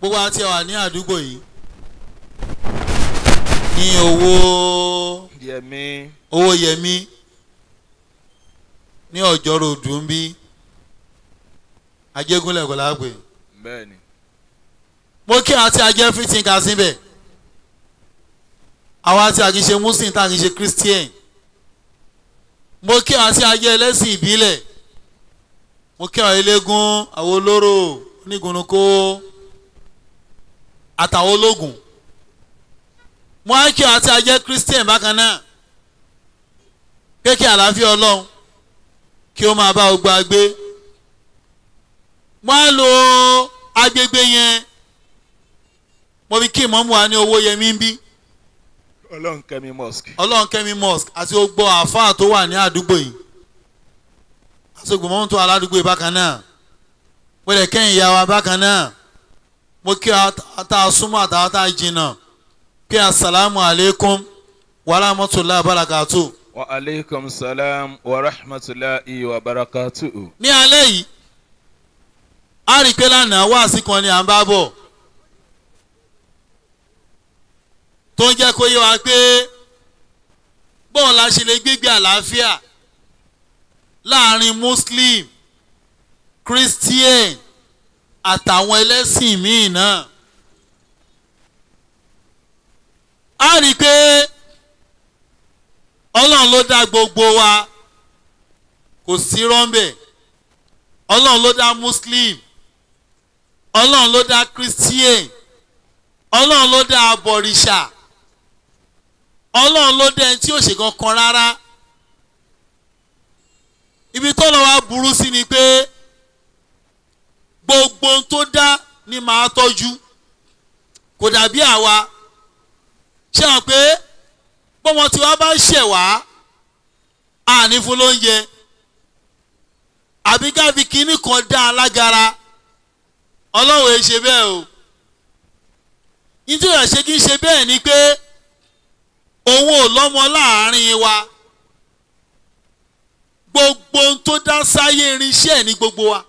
gbogbo àti ẹwà ní àdúgbò yìí ní owó yẹmi owó yẹmí ní ọjọ́ ròdù ń bí ajégúnlẹ̀ kò lágbè bẹ́ẹ̀ ni mo kí àti ajẹ́ fifteen kà síbẹ̀ àwa tí a kì í ṣe muslim tá a kì í ṣe christian mo kí àti ajẹ́ ẹlẹ́sìn ìbílẹ̀ mo kí àwọn eléégún àwọn olóró onígunukó àtàwọn ológun mo á kí àti ajẹ́ christian bákan náà kéèké àlàáfíà ọlọ́run kí ó máa bá gbogbo agbé mo á lo agbègbè yẹn mo fi kí ìmọ̀mù wa ní owó yẹmí ń bí ọlọ́run kẹ́mi mosque ọlọ́run kẹ́mi mosque àti gbogbo àáfàá tó wà ní àdúgbò yìí àti gbogbo mọ́tò aládùúgbò yìí bákan náà wẹ́lẹ̀ kẹ́yìn ìyá wa bákan náà mo kí ata súnmọ́ àtàwọn tá a jìnnà kí asalaamu aleykum wa rahmatulahi barakatu. wa aleykum salam wa rahmatulahi wa barakatuhu. ní alẹ́ yìí a rí i pé lánàá wáàsí kan ni à ń bá bọ̀ tó ń jẹ́ kó yé wa pé bọ́ọ̀ la ṣe lè gbégbé àlàáfíà láàrin muslim christian àtàwọn ẹlẹ́sìn míì náà a rí i pé ọlọ́run ló dá gbogbo wa kò sí rọ́ńbẹ̀ ọlọ́run ló dá muslim ọlọ́run ló dá christian ọlọ́run ló dá abọ̀rìṣà ọlọ́run ló dá ẹni tí ò ṣe kankan rárá ibi tó lọ wá burú sí ni pé gbogbo ohun tó dá ni màá tọ́jú kò dàbí àwa ṣé hàn pé bọ́mọ tí wàá bá ṣẹ̀ wá àní fún lóúnjẹ àbí káfí kínní kan dá alágara ọlọ́run ẹ ṣe bẹ́ẹ̀ o nítorí àṣẹ kí n ṣe bẹ́ẹ̀ ni pé òun ò lọ́mọ láàárín wa gbogbo ohun tó dá sáyé irinṣẹ́ ẹ̀ ní gbogbo wa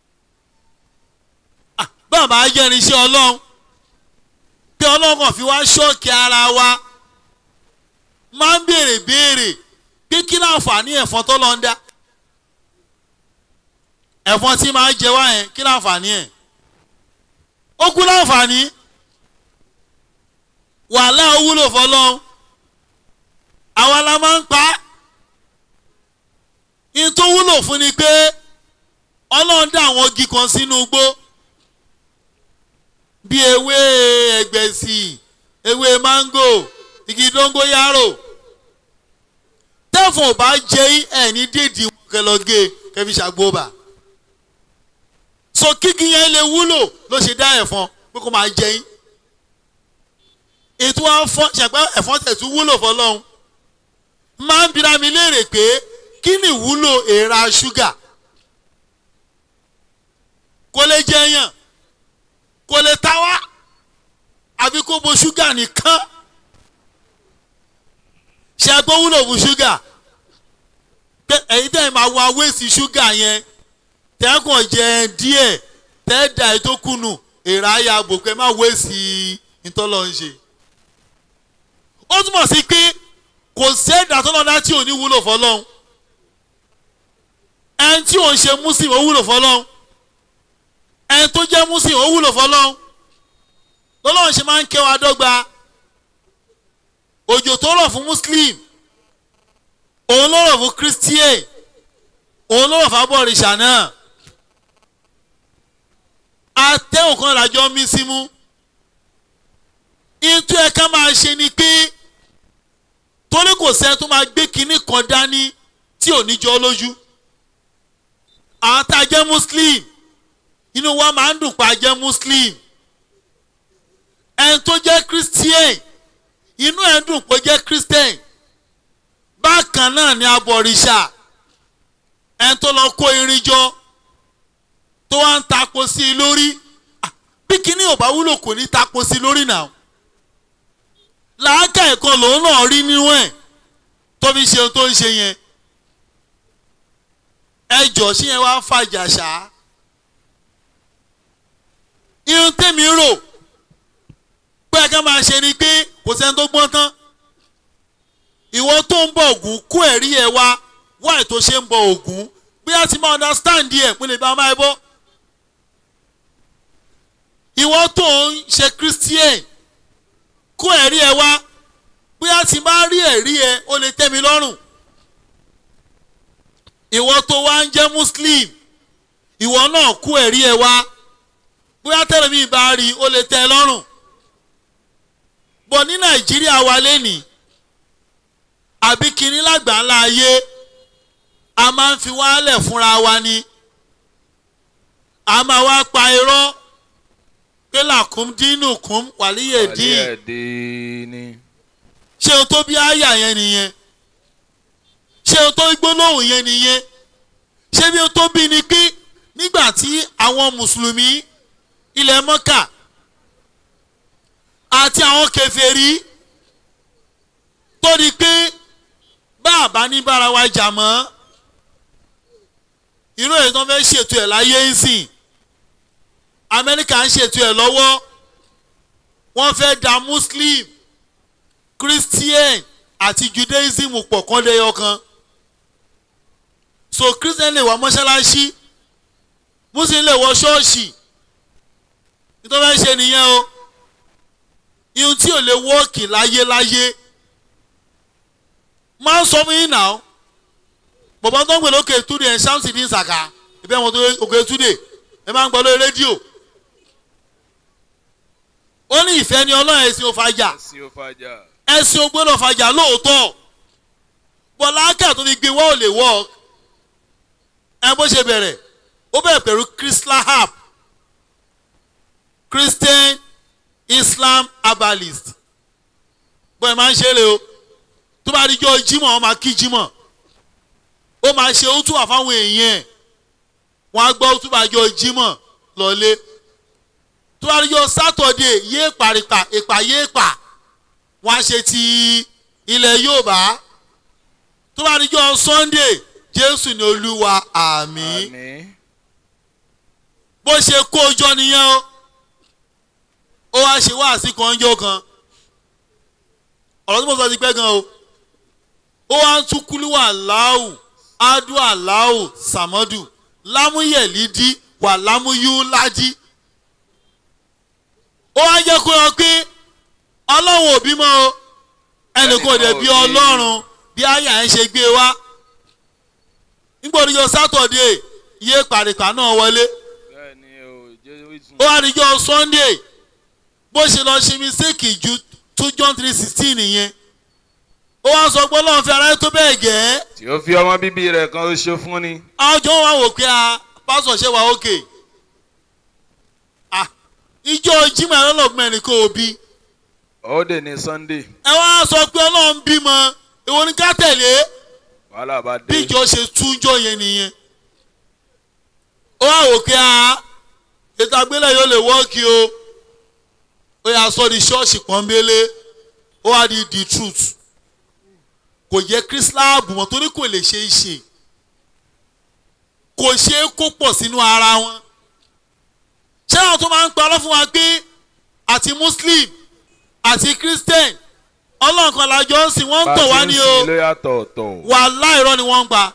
bàbá jẹ́ irinṣẹ́ ọlọ́run pé ọlọ́run kàn fi wá ṣọ́ọ̀kì ara wa máa ń béèrè béèrè pé kí láǹfààní ẹ̀fọn tó lọ ń dá ẹ̀fọn tí máa ń jẹ wá yẹn kí láǹfààní ẹ̀ ó kú láǹfààní wàhálà ó wúlò fọlọ́run àwa la máa ń pa á in tó wúlò fún ni pé ọlọ́run dá àwọn igi kan sínú igbó bí ewé ẹgbẹ̀sì ewé máńgò igi dóngóyárò tẹ́fọ̀n ò bá jẹ́ ẹ̀ ní déèdì wọn kẹlọ́gẹ́ kẹfí ṣàgbọ́bà so kíkí yẹn lè wúlò ló ṣe dá ẹ̀fọn pé kó máa jẹ yín ètò àfọn ṣàpẹ́ ẹ̀fọn tẹ̀tú wúlò fọlọ́run máa ń bira mi léèrè pé kí ni ìwúlò èèrà ṣúgà kó lè jẹyàn kó lè ta wá àbí kó bo ṣúgà nìkan ṣàpẹ́ wúlò fún ṣúgà ẹ̀yin tẹ̀ máa wá wéèsì ṣúgà yẹn tẹ́kàn jẹ díẹ̀ tẹ́ẹ̀dà ètò kùnù èrà ayà bòkẹ́ má wéèsì ìtọ́lọ́ ń ṣe. ó túmọ̀ sí pé kò sẹ́ẹ̀dà tó lọ́dá tí ò ní wúlò fọlọ́hún ẹni tí ò ń ṣe muslim ó wúlò fọlọ́hún ẹni tó jẹ́ muslim ó wúlò fọlọ́hún lọ́lọ́run ṣe máa ń kẹ́ wa dọ́gba òjò tó rọ̀ fún muslim òun ló rọ̀ fún christian òun ló rọ̀ fún abọ́rìṣà náà atẹ́wọ̀n kan làjọ mí símú ìtú ẹ̀ka máa ṣe ni pé torí kò sẹ́ni tó máa gbé kinní kan dání tí ò ní jọ lójú àwọn tá a jẹ́ muslim inú wa máa ń dùn pa jẹ́ muslim ẹni tó jẹ́ christian inú ẹ̀ ń dùn pé jẹ́ christian bákan náà ni abọ̀rìṣà ẹni tó lọ kó irin jọ tó wá ń tako sí i lórí bí kinní ò bá wúlò kò ní tako sí i lórí náà làákà ẹ̀kọ́ lòun náà rí nínú ẹ̀ tó fi ṣe ohun tó ń ṣe yẹn ẹjọ́ sí yẹn wá fàjà ṣá irun tẹ́ tèmi rò pé ẹ̀ka máa ṣe ni pé kò sẹ́ni tó gbọ́n tán ìwọ tó ń bọ ògún kó ẹ̀rí ẹ wá wá ètò ṣe ń bọ ògún bí a ti máa understand ẹ̀ pé lè bá máa bọ́ ìwọ tó ń ṣe christian kó ẹ̀rí ẹ wá bí a ti máa rí ẹ̀rí ẹ ó lè tẹ́ mi lọ́rùn ìwọ tó wá ń jẹ́ muslim ìwọ náà kó ẹ̀rí ẹ wá bóyá tẹ́lẹ̀ mi bá rí ó lè tẹ́ ẹ lọ́rùn bọ̀ ní nàìjíríà wa lẹ́nìí àbí kínní lágbàńlá ayé a máa ń fi wálẹ̀ fúnra wa ni a máa wá pa irọ́ pé làkúm dínú kún wàlíyè dín Wàlíyàdínì. ṣé o tó bí àyà yẹn nìyẹn ṣé o tó gbólóhùn yẹn nìyẹn ṣé bí o tó bí ni pé nígbà tí àwọn mùsùlùmí ilẹ̀ mọ́kà àti àwọn kèfèrí tó di pé bá a bá ní bára wa jà mọ́ irú èyí tó fẹ́ ṣètò ẹ̀ láyé ń sìn amẹ́ríkà ń ṣètò ẹ̀ lọ́wọ́ wọ́n fẹ́ da muslim christian àti judaism pọ̀ kán lẹ́yọ kan so christian lè wá mọ́ṣáláṣí muslim lè wọ ṣọ́ọ̀ṣì nítorí wọ́n ṣe nìyẹn o ihun tí ò lè wọ́ọ̀kì láyéláyé máa ń sọ fún yín náà bọ̀bọ̀n tó ń gbè lókè túdè ẹ̀ ṣáǹsì ní ìsàkà ìbẹ́ wọn tó òkè túdè ẹ máa ń gbọ́ lórí rédíò ó ní ìfẹ́ ni ọlọ́run ẹ̀sìn ò fàjà Ẹ̀sìn ò fàjà. ẹ̀sìn ò gbọ́dọ̀ fàjà lóòótọ́ bọ́lá ákà tó fi gbé wọ́ọ̀ lè wọ́ ẹ bó ṣe bẹ̀rẹ̀ ó bẹ̀rẹ̀ pẹ̀lú chrislahab christian islam herbalist bọ́ẹ̀ máa ń ṣe é lé o tó bá rí jọ jímọ̀ wọ́n máa kí jímọ̀ ó máa ṣe ó túwà fáwọn èèyàn ẹ̀ wọ́n á gbọ́ tó bá jọ jímọ̀ lọ́lé tó bá rí jọ sátọ̀dé yé pàrìpà ìpà yé pà wọ́n á ṣe ti ilẹ̀ Yorùbá tó bá rí jọ sunday jésù ni olúwa àmín Àmín. bó ṣe kó o jọ nìyẹn o ó wá ṣe wáàsí kan jọ kan ọ̀rọ̀ tí mo sọ ti pẹ́ gan o ó wá ń tún kúlúwà láwù ádù àláwù sàmọ́dù lámúyẹ̀lídí wà lámúyúládí ó wá jẹ́ kó yọ pé ọlọ́run ò bímọ o ẹnìkan ò dẹ̀ bí Ẹnìkan ò bí. ọlọ́run bí àyà ẹ̀ ṣe gbé wá nígbà oníjọ sátọ̀dé iye pàrìpà náà wọlé Bẹ́ẹ̀ni o, Jésù. ó wá níjọ sunday bó ṣe lọ ṣe mistake ju two john three sixteen nìyẹn ó wá sọ pé ọlọ́run fi aráyé tó bẹ́ẹ̀ gẹ́ Tí ó fi ọmọ bíbí rẹ̀ kan ṣo fún ni. àwọn jọ wá wò pé a pásọ̀ ṣe wà ókè ah ìjọ jimá lọ́lọ́gbọ̀n ẹnì kò bí Ó dè ní Sunday. ẹ wá sọ pé ọlọ́run bímọ èwo ni ká tẹ̀lé Wàhálà bá bí dé. ìjọ ṣe túnjọ yẹn nìyẹn ó wá wò pé a ètò àgbélẹ̀ yóò lè wọ́ọ̀kì o ó yà sọ di ṣọ́ọ̀ṣì pọ́nbélé ó wá di the truth kò yẹ kírísíláàbù mọ́ torí kò lè ṣe é ṣe kò ṣe é kó pọ̀ sínú ara wọn ṣé àwọn tó máa ń parọ́ fún wa pé àti muslim àti christian ọlọ́run kan lájọ ń sìn wọ́n ń tọ̀ wá ní o Bá a ti ń sin ló yàtọ̀ ọ̀tọ̀. wàhálà irọ́ ni wọ́n ń pa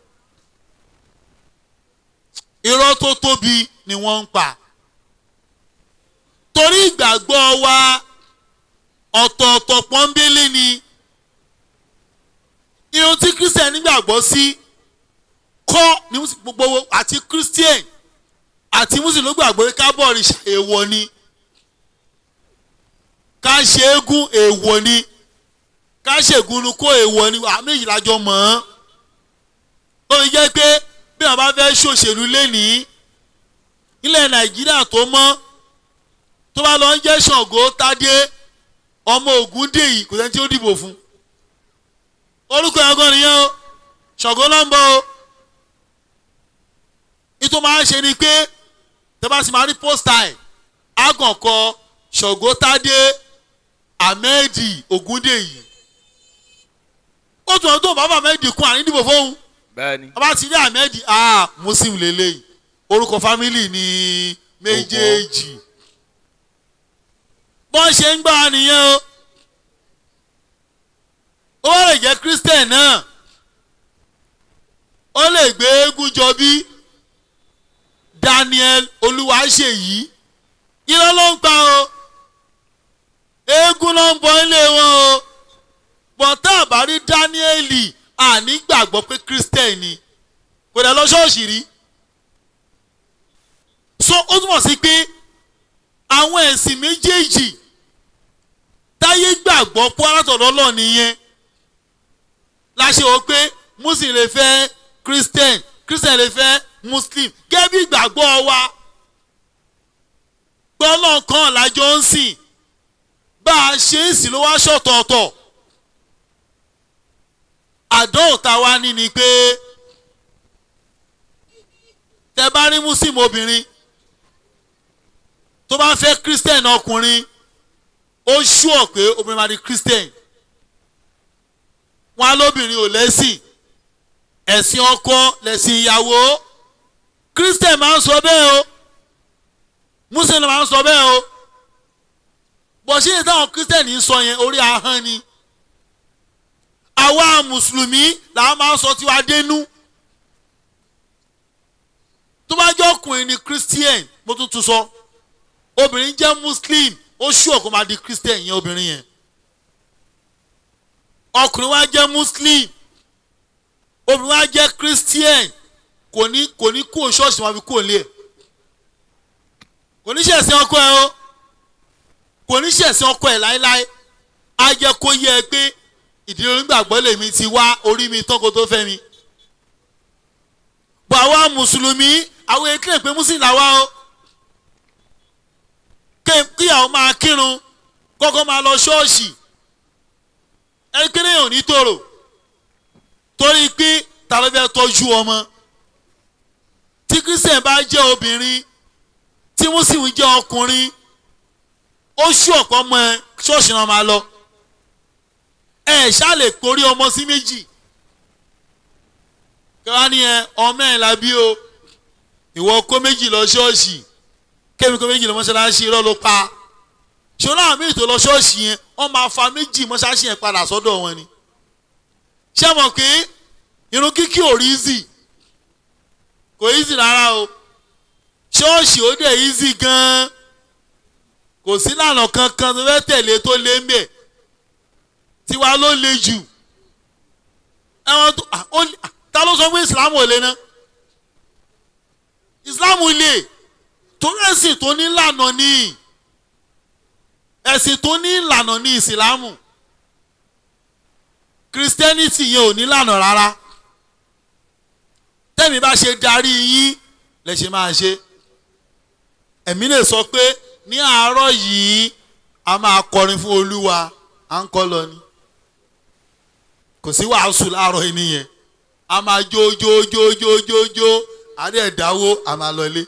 irọ́ tó tóbi ni wọ́n ń pa torí ìgbàgbọ́ wa ọ̀tọ̀ọ̀tọ̀ pọ́nbélé ni irun tí christian nígbàgbọ́ sí kọ́ ní Mùsùlùmí gbogbo àti christian àti muslim ló gbàgbọ́ pé ká bọ̀ òrìṣà èèwọ̀ ni ká ṣe eégún èèwọ̀ ni ká ṣègùn kó èèwọ̀ ni àmì ìlàjọ mọ̀ ọ́n ó fi jẹ́ pé bí wọ́n bá fẹ́ ṣòṣèlú lénìí ilẹ̀ nàìjíríà tó mọ́ tó bá lọ ń jẹ́ ṣàngó tádé ọmọ ògúndèyí kò sẹ́ni tí ó dìbò fún orúkọ ẹ̀ gan nìyẹn o ṣàngó ló ń bọ̀ o nítorí máa ń ṣe ni pé tẹ́bá sì máa rí pósítà ẹ̀ àgànkọ ṣàngó tádé ahmed ògúndèyí ó tún ọdún bàbá ahmed kún àní dìbò fóun Bẹ́ẹ̀ni. ọba ti ní ahmed ah muslim lélẹ́yìn orúkọ fámìlì ní méjèèjì bọ́n ṣe ń gbà wá nìyẹn o ó wá lè jẹ́ christian náà ó lè gbé eégún jọ bí daniel olúwaṣèyí irọ́ ló ń pa o eégún ló ń bọ ilé wọn o bọ́tá àbárí dáníẹ́lì àní gbàgbọ́ pé christian ni kò dẹ̀ lọ ṣọ́ọ̀ṣì rí so ó túmọ̀ sí pé àwọn ẹ̀sìn méjèèjì táyé gbàgbọ́ pọ́ látọ̀dọ̀ lọ nìyẹn láṣẹ wọ pé muslim lè fẹ́ christian christian lè fẹ́ muslim gẹ́gẹ́ bí ìgbàgbọ́ wa gbọ́nà kan lájọ ń sìn bá a ṣe ń sìn ló wá ṣọ̀tọ̀ọ̀tọ̀ àdóhùn tá a wá ní ni pé tẹ bá rí muslim obìnrin tó bá fẹ́ christian ọkùnrin ó ṣúọ̀ pé obìnrin máa di christian wọn á lóbìnrin ò lẹ́sìn ẹ̀sìn ọkọ lẹ̀sìn ìyàwó christian máa ń sọ bẹ́ẹ̀ o muslim máa ń sọ bẹ́ẹ̀ o bọ̀ ṣé táwọn christian ń sọ yẹn orí ahọ́n ni àwa mùsùlùmí làwọn máa ń sọ tiwa dénú tó bá jẹ́ ọkùnrin ni christian mo tún tún sọ obìnrin jẹ́ muslim ó ṣùọ̀ kó máa di christian yẹn obìnrin yẹn ọkùnrin wa jẹ́ muslim obìnrin wa jẹ́ christian kò ní kò ní kó ṣọ́ọ̀ṣì wọn fi kó lé ẹ̀ kò ní ṣẹ̀sìn ọkọ ẹ̀ o kò ní ṣẹ̀sìn ọkọ ẹ̀ láéláé á jẹ́ kó yẹ ẹ pé ìdílé onígbàgbọ́ lèmi ti wá orí mi tán kó tó fẹ́ mi bọ̀ àwa mùsùlùmí àwọn èkéyàn pé muslim làwa o kíyàwó máa kírun kọ́kọ́ máa lọ ṣọ́ọ̀ṣì ẹnikẹ́ni yóò ní tòrò torí pé ta ló fẹ́ tọ́jú ọmọ tí christian bá jẹ́ obìnrin tí muslim jẹ́ ọkùnrin ó ṣú ọ̀pọ̀ ọmọ ẹ ṣọ́ọ̀ṣì náà máa lọ ẹ ṣáà lè porí ọmọ sí méjì káwá ní ẹ ọmọ ẹ la bí o ìwọ kó méjì lọ ṣọ́ọ̀ṣì kémi kó méjì lọ mọ́ṣáláṣí irọ́ ló pa ṣọlá àmì ètò lọ ṣọ́ọ̀ṣì yẹn wọ́n máa fa méjì mọ́ṣáláṣí yẹn padà sọ́dọ̀ wọn ni ṣé mọ̀ pé irun kíkí ò rí easy kò easy rárá o ṣọ́ọ̀ṣì ó dẹ̀ easy gan-an kò sí lànà kankan tó fẹ́ tẹ̀lé tó lé ń bẹ̀ tiwa ló le jù ẹ̀wọ̀n tó ta ló sọ pé Islam ò le ná Islam le torí ẹ̀sìn tó ní ìlànà ní ẹ̀sìn tó ní ìlànà ní ìsìlámù christianity yẹn ò ní ìlànà rárá tẹ́mi bá ṣe darí yín lẹ ṣe máa ṣe ẹ̀mí lè sọ pé ní àárọ̀ yìí a máa kọrin fún olúwa à ń kọ́ lọ ni kò sí wàásù láàárọ̀ yìí nìyẹn a máa jó jó jó jó jó jó àdé ẹ̀dáwó a máa lọlé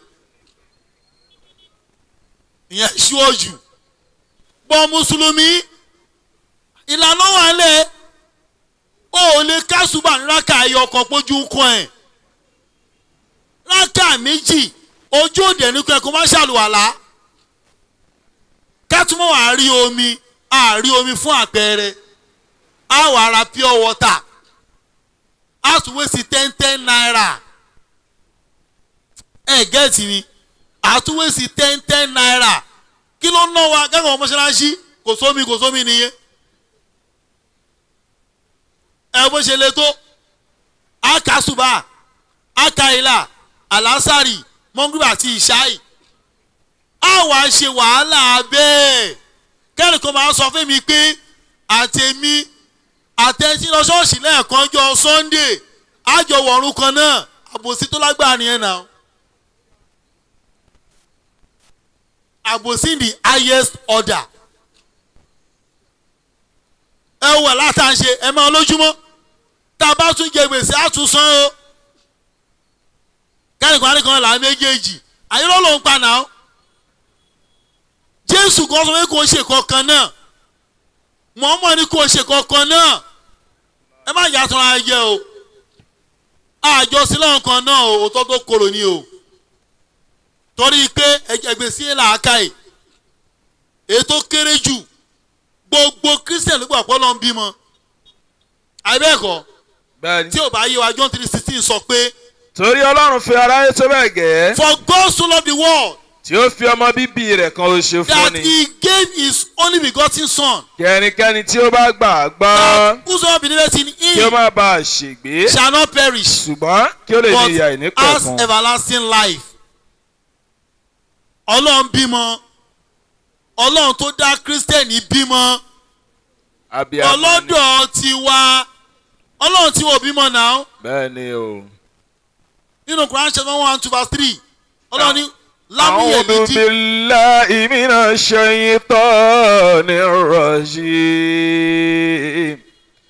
ìyẹn ṣíwọ́jù bọ́ mùsùlùmí ìlànà wà lẹ̀ o ò lè kásùbà ní rákà ẹyọ kan pójú ń kọ́ ẹ̀ rákà méjì ojú òde ní kọ́ ẹ̀ kó má ṣàlùwàlá kẹ́tùmọ̀ wà á rí omi á rí omi fún àpẹẹrẹ á wà á ra pure water á tún wé sí ten ten naira ẹ̀ gẹ́ẹ̀tì mi àtúwé sí ten ten naira kí ló ń ná wa gẹ́gẹ́ wọn mọ́ṣáláṣí kò sómi kò sómi nìyẹn ẹ bó ṣe le tó akasuba akaila alasari mọ́ngúrú àti ìṣáì á wàá ṣe wàhálà bẹ́ẹ̀ kẹ́rì kan máa sọ fún mi pé àtẹ̀mí àtẹ̀sí lọ ṣọ́ọ̀ṣì lẹ́ẹ̀kan jọ sunday àjọwọ̀run kan náà àbòsí tó lágbára nìyẹn náà. àbòsí the highest order. ẹ wà látàṣe ẹ máa lójúmọ́ tá a bá tún jẹ gbèsè á tún san o. kẹ́nìkan nìkan là ń méjèèjì àyẹ̀rọ ló ń pa náà. jésù kan sọ pé kò ṣe kankan náà mọ̀ọ́mọ̀ ni kò ṣe kankan náà ẹ má yàtọ̀ ara jẹ o àjọsílẹ̀ kan náà o òótọ́ tó korò ni o torí pé ẹgbẹ́ sí làákàyè èyí tó kéré jù gbogbo christian ló gbà pé ọlọ́run bímọ àbẹ́ẹ̀kọ́ bẹ́ẹ̀ni. tí ò bá yé wa john three sixteen sọ pé torí ọlọ́run fi aráyé tó bẹ́ẹ̀ gẹ́ for God so loved the world tí ó fi ọmọ bíbí rẹ̀ kan oṣù fún that ni he gave his only begotten son kí ẹnikẹ́ni tí ó bá gbà á gbọ́ that whosoever believeth in kí ó him má bàa ṣègbé shall not perish ṣùgbọ́n kí ó lè ní ìyà but has ìnípẹ̀kun. everlasting life ọlọ́run bímọ ọlọ́run tó dá kírísítẹ́nì bímọ abiyamọ ni. ọlọ́dọ̀ tiwa ọlọ́run tí wọ́n bímọ náà bẹ́ẹ̀ni o. nínú Quran chapter one two verse three ọlọ́run ní lámúyẹ̀ A'udhu méjì billahi minash shaytanir rajim.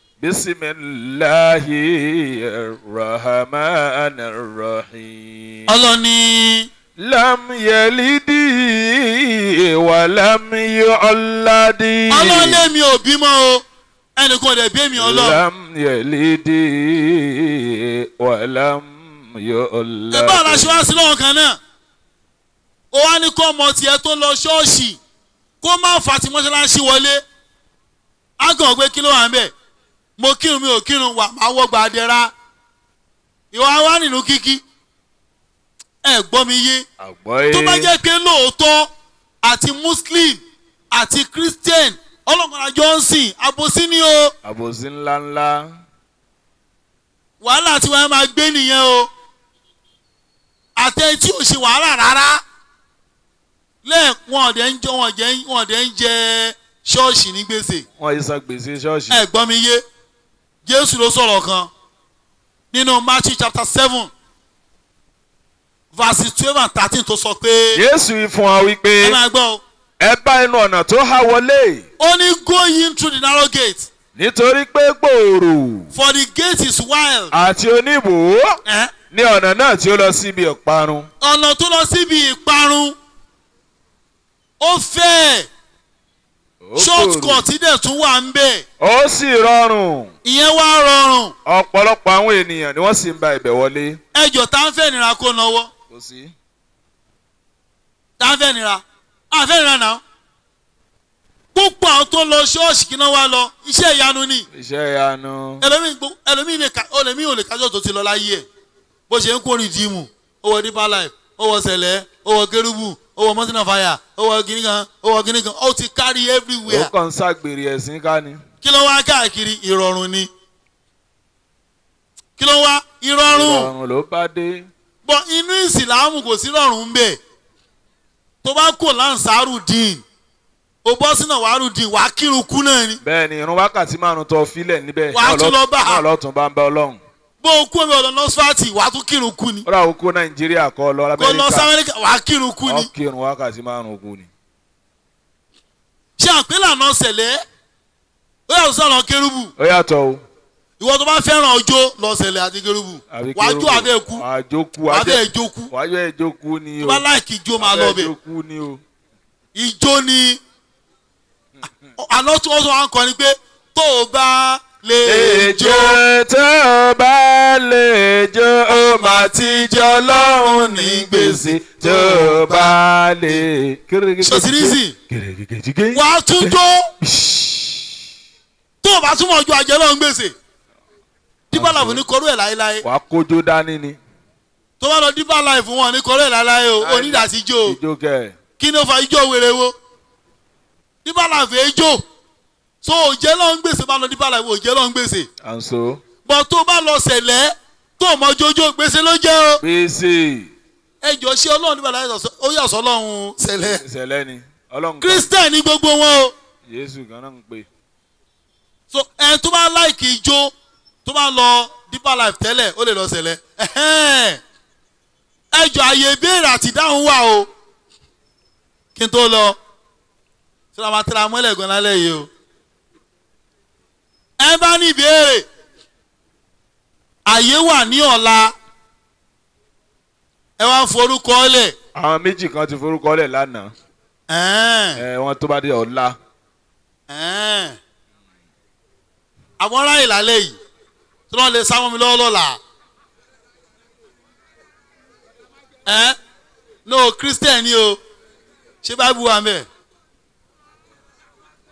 Bismillahir rahmanir rahim. ọlọ́run ní Lam yalidi wa lam yu'alladi. ọlọ́run lèmi ò bímọ o ẹnìkan ò dẹ̀ bí èmi ọlọ́run Lam yalidi wa lam yu'alladi. ẹ bá ọ̀la ṣe wá sí lọ́wọ́ kan náà ó wá ní kó ọmọ tiẹ̀ tó lọ ṣọ́ọ̀ṣì kó má fà tí mọ́ṣáláṣí wọlé á kàn pé kí ló wà ń bẹ̀ mo kírun mi ò kírun wà máa wọ́ gba adẹ́ra ìwà wa nínú kíkí ẹ gbọ́ mi yé Àgbọ́yé. tó bá jẹ́ pé lóòótọ́ àti muslim àti christian ọlọ́kùnrin johnson àbòsí ni o àbòsí ńláńlá. wàhálà tí wọ́n máa gbé nìyẹn o àtẹ tí ò ṣe wàhálà rárá lẹ́ẹ̀ wọn ọ̀dẹ̀ ń jẹ wọn ọ̀dẹ̀ wọn ọ̀dẹ̀ ń jẹ ṣọ́ọ̀ṣì ní gbèsè wọ́n yìí san gbèsè ṣọ́ọ̀ṣì. ẹ gbọ́ mi yé jésù ló sọ̀rọ̀ kan nínú matthew chapter seven verse twelve and thirteen tó sọ pé Jésù yìí fún wa ẹ wípé máa gbọ́ o ẹ bá inú ọ̀nà tó há wọlé ó ní go in through the narrow gate nítorí pé gbòòrò for the gate is wild àti oníbò ẹ ní ọ̀nà náà tí ó lọ síbi ọ̀parun. ọ̀nà tó lọ síbi ìparun ó fẹ́ẹ̀ Ó shortcut dẹ̀ tún wà ń bẹ̀ gbòòrò. ó sì rọrùn ìyẹn wá rọrùn ọ̀pọ̀lọpọ̀ àwọn ènìyàn ni wọ́n sì ń ba ibẹ̀ wọlé. ẹjọ́ tá ń fẹ́ nira kó náwó kò sí. tá ń fẹ́ nira à ń fẹ́ nira náà púpọ̀ àwọn tó lọ ṣọ́ọ̀ṣì kí náà wá lọ iṣẹ́ ìyanu ni iṣẹ́ ìyanu. ẹlòmíì gbó- ẹlòmíì lè ka ẹlòmíì ò lè kájọ́ tó ti lọ láyé ẹ̀ bó ṣe ń kó rìdíìmù ó wọ deeper life ó wọ sẹ̀lẹ̀ ó wọ kérúbù ó wọ mountain of fire ó wọ gíní kan ó wọ gíní kan ó ti kárí ó everywhere kàn ń ṣàgbèrè ẹ̀sìn ká ni. kí ló wá káàkiri ìrọ̀rùn ni kí ló wá ìrọ̀rùn ìrọ̀rùn ló bá dé. bọ̀ inú ìsìlámù kò sí rọ̀rùn ń bẹ̀ tó bá kò láǹsàrù dín o bọ́ sínú àwárù dín wàá kírun kú náà ni bẹ́ẹ̀ ni irun wákàtí márùn tó filẹ̀ níbẹ̀ Wàá tún lọ bá a. náà lọ́tún bá ń bá ọlọ́run. bó o kú omi ọ̀dọ̀ nọ́sfàtì wàá tún kírun kú ni ó rà oko nàìjíríà kọ́ lọ kó lọ sí lamẹ́ríkà amẹ́ríkà wàá kírun kú ni ọkì irun wákàtí márùn kù ni. ṣé àpélà náà ṣẹlẹ̀ ó yàtọ̀ sí ọ̀nà kérúbù ó yàtọ̀ o. ìwọ tó bá fẹ́ràn ọjọ́ lọ ṣẹlẹ̀ àti kérúbù àbí wàá kérúbù. jó abẹ́ kú wàá jókú wàá bẹ́ẹ̀ jó kú wàá jọ ìjókù ni tó o. bá láìkì ijó máa lọ Wàá bẹ̀ jókù ni o. ijó ni àná tí wọ́n sọ wá ń kọ́ ni pé tó o bá lè jó Èjò tó bá lè jó ó máa ti jọ lọ́rùn ní gbèsè tó bá lè. Ṣòtìrìsì. Gèrègègèjìgé. wàá tún jó tó o bá túmọ̀ ju àjẹ́ náà ń gbèsè dípà láìfù ní kọrú ẹ̀ láéláé Wàá kójó dání ni. tó bá lọ dípà láìfù wọn ní kọrú ẹ̀ láéláé o onídàásí jó o Ijó kẹ̀. kí ni ó fa ijó wèrè wo dípà láìfù ejó so òjẹ́ náà ń gbèsè bá lọ dípà láìfù òjẹ́ náà ń gbèsè À ń so. bọ̀ tó bá lọ sẹ̀lẹ̀ tó mọ jójó gbèsè ló jẹ́ o Gbèsè. ẹjọ́ ṣé ọlọ́run dípà láìfù ó yà sọ́ ọlọ́run sẹ̀lẹ̀ Ìṣẹ̀lẹ̀ ni. Ọlọ́run kan. kírísítẹ̀ ní gbogbo wọn o Jésù kan náà ń pè. so ẹ tó bá láìkì ijó tó bá lọ deeper life tẹ́lẹ̀ ó lè lọ sẹ̀lẹ̀ ẹ̀hẹ́n. ẹjọ́ àyè ìbéèrè àti ìdáhùn wà o kí n tó lọ tí wọ́n máa tẹ́ra mọ́lẹ̀ gan lálẹ́ yìí o ẹ bá ní ìbéèrè àyè wà ní ọ̀la ẹ wá ń forúkọ lẹ̀ Àwọn méjì kan ti forúkọ lẹ̀ lánàá. ẹ̀hẹ́n, Ẹ wọ́n tó bá dé ọ̀la. ẹ̀hẹ́n. àwọn aráyè lálẹ́ yìí tí wọ́n lè sáwọn mi lọ́wọ́ lọ́la ẹ́ no christian ni o ṣé báìbù wà mẹ́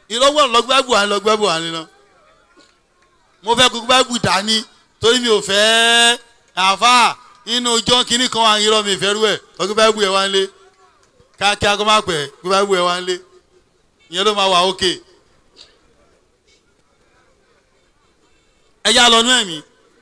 ìlọ́gbọ̀n lọ gbẹ́bù wá ní lọ gbẹ́bù wá ní lọ. mo fẹ́ kó gbẹ́bù dání torí mi ò fẹ́ àáfà inú ọjọ́ kínní kan wà ń yírọ́ mi ìfẹ́ rú ẹ̀ lọ gbẹ́bù ẹ̀ wá ń lé kíákíá kó má pẹ́ gbẹ́bù ẹ̀ wá ń lé ìyẹn ló máa wà ókè. ẹ já lọ nú ẹ̀mí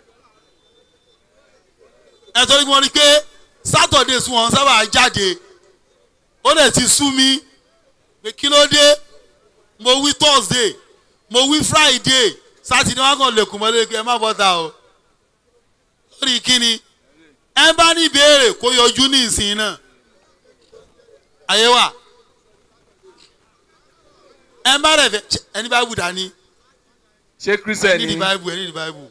ẹ torí wọn rí pé sátọ̀dé sùn wọn sábà jáde ó dẹ̀ ti sú mi pé kí ló dé mo wí thursday mo wí friday sátidé wọn kàn lè kùn mọ́lẹ́ pé ẹ má bọ́ta o lórí kíni ẹ bá ní ìbéèrè kó yọjú ní ìsìn náà ayé wa ẹ bá rẹ̀ fẹ́ ẹni bá wù dání ṣé ẹ christian ní ni di bible ẹ ní di bible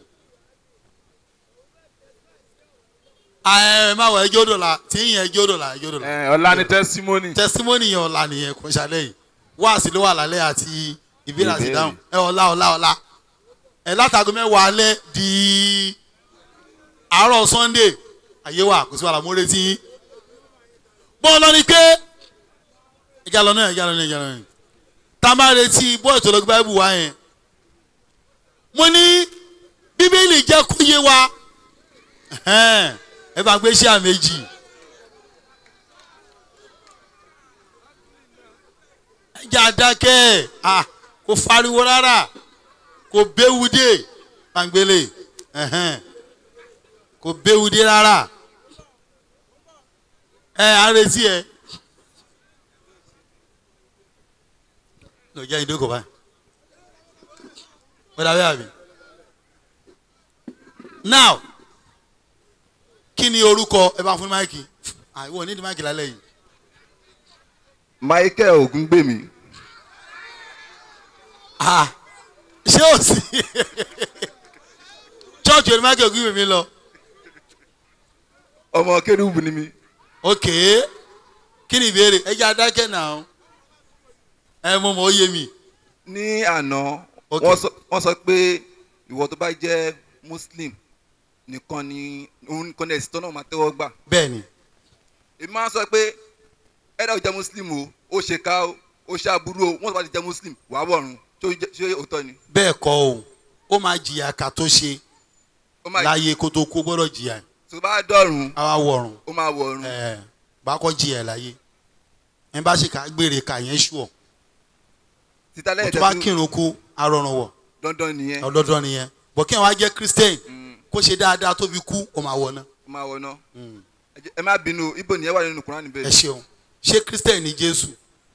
ẹ má wọ ẹjọ́ dọ̀la tí ń yẹn ẹjọ́ dọ̀la ẹjọ́ dọ̀la Eh, ọ̀la ni testimony testimony yẹn ọ̀la nìyẹn kò ṣàlẹ̀ yìí wáàsí ló wà lálẹ́ àti ìbéèrè àti Ìbéèrè. ìdáhùn ẹ ọ̀la ọ̀la ọ̀la ẹ látago mẹ́wàá alẹ́ di àárọ̀ sunday ayé wa kò sí wàhálà mo retí yín bọ́ọ̀ lọ ni pé ẹja lọ náà ẹja lọ náà ẹja lọ náà tá a máa retí bọ́ọ̀ tó lọ gbé báyìí wá yẹn mo ní bíbélì jẹ́ kó yé wa ẹ̀hẹ́n, ẹ bá gbé iṣẹ́ àméjì. ẹjẹ adakẹ ah kò fariwo rárá kò béwu dé pangbélé ẹhẹn kò béwu dé rárá ẹ àrètí ẹ lọ jẹ ìdókò báyìí wọ́n dàbí àbí now kí ni orúkọ ẹ bá fún máìkì àìwọ ní ìdí máìkì lálẹ́ yìí. michael ogungbemi Ah, ṣé o sí church oní michael ogun mi lọ ọmọ kérúbù ni mi ok kí ni ìbéèrè ẹ jẹ́ adákẹ́ náà ẹ mọ̀ mọ̀ ó yé mi ní àná Ok. wọ́n sọ- wọ́n sọ pé ìwọ tó bá jẹ́ muslim nìkan ni òun nìkan ní ẹ̀sìn tó náà máa tẹ́wọ́ gbà bẹ́ẹ̀ ni èmi máa ń sọ pé ẹ̀dá ò jẹ́ muslim o ó ṣe ká o ó ṣe aburú o wọ́n tó bá ti jẹ́ muslim wàá wọ̀run ṣé ó jẹ́- ṣé òótọ́ ni bẹ́ẹ̀ kọ́ o ó máa jìyà ká tó ṣe ó máa láyé kó tó kó gbọ́dọ̀ jìyà tó bá dọ̀run àwa wọ̀rùn ó máa wọ̀run ẹ̀ bá kọ́ jìyà ẹ̀ láyé ẹ bá ṣe ká gbére ká yẹn ṣùọ̀ títa kó lẹ́yìn tó bá tẹ́tí kírun kú arọrùn wọ̀ dandan nìyẹn ọ̀dọ́dọ́ nìyẹn bọ̀ kí ẹ̀ wá jẹ́ christian Mm, kó ṣe dáadáa tó fi kú ó máa wọ̀ náà. ó máa wọ̀ náà Ẹ jẹ́- ẹ má bínú ibo nìyẹn wà nínú kúránì ẹ bẹ́ẹ̀ ṣeun ṣé christian ni jésù.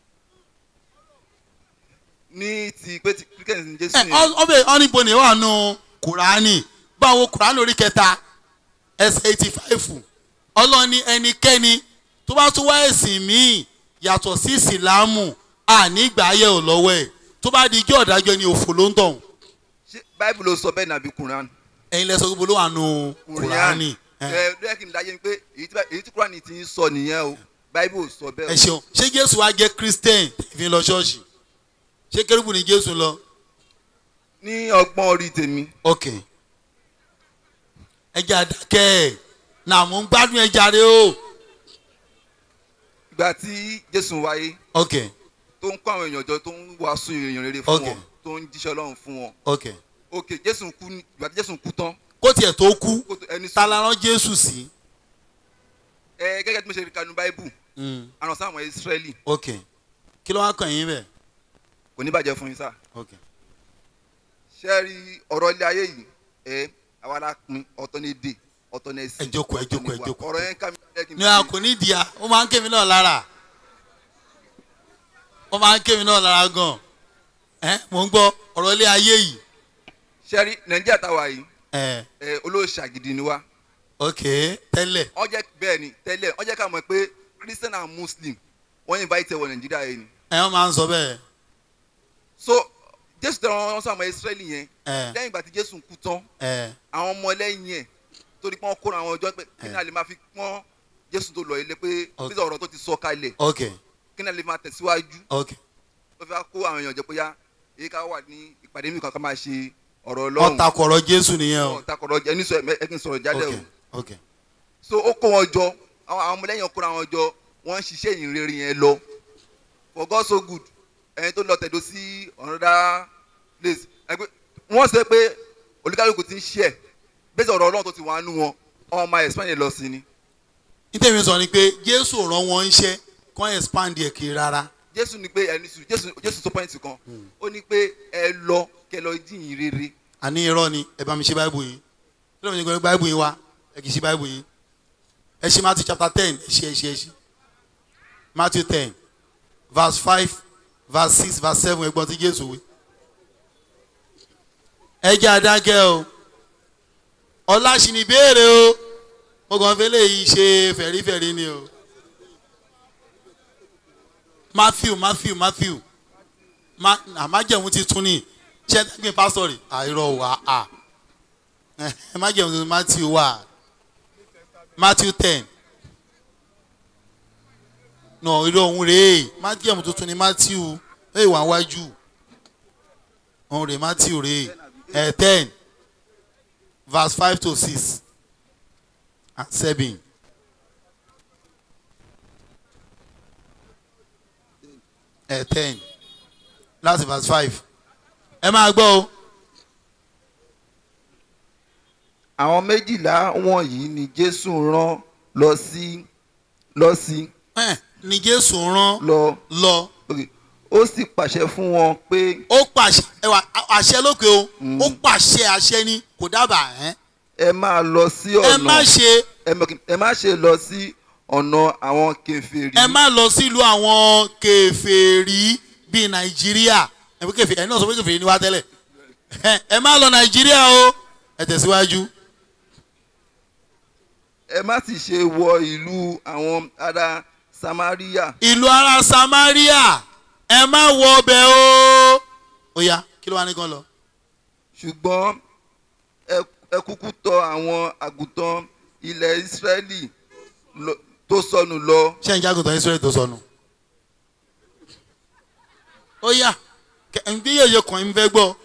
ní ti pé ti kíríkẹ́ǹsì ní jésù ẹ yẹn ọbẹ̀ ọ́nìbó ni wà nù kùránì báwo kùránì orí kẹta ẹsẹ̀ eighty five ọlọ́ni ẹnikẹ́ni tó bá tún wá ẹ̀sìn míì yàtọ̀ sí ìsìlámù ànígbà ayé ò lọ́wọ́ ẹ̀ tó bá di ijó ọ̀dájọ́ ni òfò ló ń tọ̀hún ṣé báìbù ló sọ bẹ́ẹ̀ nàbí kúránì ẹ̀yin lẹ́sọ̀ gbogbo ló wà nù kùránì ẹ ẹ lóyè kí n dájẹ́ ni pé èyí tí bá- èyí tí kúránì ti ń sọ nìyẹn o báìbù ò sọ ẹ bẹ́ẹ̀ o ṣeun ṣé jésù wá jẹ́ christian fi lọ ṣọ́ọ̀ṣì ṣé kérúbù ni jésù lọ ní ọgbọ́n orí tèmi ok ẹja dákẹ́ ẹ̀ náà mò ń gbádùn ẹja rẹ o ìgbà tí jésù wáyé ok tó ń kó àwọn èèyàn jọ tó ń wàásù èèyàn rere fún Ok. wọn tó ń jíṣẹ́ ọlọ́run fún wọn ok ok jésù kú ní- ìgbà tí jésù kú tán kó tiẹ̀ tó kú kó tó ẹni ta sùn la rán jésù sí. ẹ gẹ́gẹ́ bí mo ṣe rí kanu báìbù Mm, àrùn sáwọn ìsírẹ́lì ok kí ló wá kàn yín bẹ́ẹ̀. kò ní bàjẹ́ fún yín sá ok ṣé rí ọ̀rọ̀ ilé ayé yìí ẹ àwa la pin ọ̀tọ̀ ní èdè ọ̀tọ̀ ní ẹ̀sìn Ẹ jókòó, ẹ ọ̀tọ̀ ní jókòó, ẹ ìwà. jókòó. ọ̀rọ̀ yẹn ká mi lẹ́ kí n ní a kò ní ìdíyà ó máa ń ké mi náà lára ó máa ń ké mi náà lára gan ẹ mò ń gbọ́ ọ̀rọ̀ ilé ayé yìí ṣé rí nàìjíríà táwa yìí ẹ ẹ olóòṣà gidi ni wá ok tẹ́lẹ̀ wọ́n jẹ́ bẹ́ẹ̀ ni tẹ́lẹ̀ wọ́n jẹ́ ká mọ̀ pé christian and muslim wọ́n invite ẹ wọ nàìjíríà yẹn ni ẹ wọ́n máa ń sọ bẹ́ẹ̀ so jésù tẹ wọn sọ àwọn israẹli yẹn ẹ lẹ́yìn ìgbà tí jésù kú tán ẹ àwọn ọmọ lẹ́yìn ẹ̀ torí pé wọ́n kóra àwọn ọjọ́ pé kí ni a lè máa fi pọ́n jésù tó lọ ilé pé Ok. bísí ọ̀rọ̀ tó ti sọ kalẹ̀ ok kí ni a lè máa tẹ̀síwájú ok ó fi wá kó àwọn èèyàn jẹ pé yá èyí ká wà ní ìpàdé mi kan ká máa ṣe ọ̀rọ̀ wọ́n ọlọ́run takò ọ̀rọ̀ jésù nìyẹn o ọ̀takọ̀rọ̀ ẹni sọ ẹ kí n sọ̀rọ̀ jáde ok o ok so ó kó wọn jọ àwọn àwọn ọmọlẹ́yìn kóra wọn jọ wọ́n ń ṣiṣẹ́ ìyìn rere yẹn lọ for God so good ẹni tó lọ tẹ̀dó sí another place ẹgbẹ́ wọ́n sọ pé olúkálùkù ti ń ṣe ẹ̀ bẹ́sẹ̀ ọ̀rọ̀ ọlọ́run tó ti wà nù wọn ọmọ máa expand yẹn lọ sí ni nítèmi sọ ni pé jésù rán wọn iṣẹ́ kọ́ expand ẹ̀ kiri rárá jésù ní pé ẹni sùn jésù jésù sọ pọ́ìntì kan ó ní pé ẹ lọ kẹ lọ jíyìn rere àní irọ́ ni ẹ bá mi ṣe báìbù yín kí ló ń gbé báìbù yín wá ẹ kì í ṣe báìbù yín ẹ ṣe Matthew chapter ten ẹ ṣe ẹ ṣe ẹ ṣe Matthew ten verse five verse six verse seven ẹgbọ́n tí Jésù wí. ẹ jẹ́ adágẹ́ o ọláṣì ní béèrè o mo kàn fẹ́ lè yí ṣe fẹ̀rífẹ̀rí ni o Matthew Matthew Matthew ma àmájẹ̀mú ti tún ní ṣé ẹgbẹ́ pásítọ̀ rẹ̀ àìrọ̀ wà á ẹ má jẹun tuntun Matthew wà Matthew ten nà irú ohun rèé májẹ̀mú tuntun ni Matthew ẹ wà wájú ohun rèé Matthew rèé ẹ ten verse five to six and seven. ẹ ten láti verse five ẹ máa gbọ́ o. àwọn méjìlá wọ̀nyí ni jésù rán lọ sí lọ sí ẹ ní Jésù rán lọ lọ ok. ó sì pàṣẹ fún wọn pé ó pàṣẹ ẹwà àṣẹ lókè o ó pàṣẹ àṣẹ ni kò dábàá ẹ ẹ máa lọ sí ẹ má ọ̀nà ṣe ẹ má- ẹ má ṣe lọ sí ọ̀nà àwọn kèfèrí ẹ má lọ sílùú àwọn kèfèrí bíi Nàìjíríà ẹ pé kèfèrí ẹ náà sọ pé kèfèrí ni wá tẹ́lẹ̀ ẹ ẹ má lọ Nàìjíríà o ẹ tẹ̀síwájú ẹ má sì ṣe wọ ìlú àwọn ará samaria ìlú ara Samaria ẹ má wọ ọbẹ̀ o ó yá kí ló wá ní kan lọ. ṣùgbọ́n ẹ- ẹ kúkú tọ̀ àwọn àgùntàn ilẹ̀ israẹli lọ- tó sọnù lọ ṣé ń jágùntàn Israẹli tó sọnù. ó yá ǹbí yèyé kan ń fẹ́ gbọ́.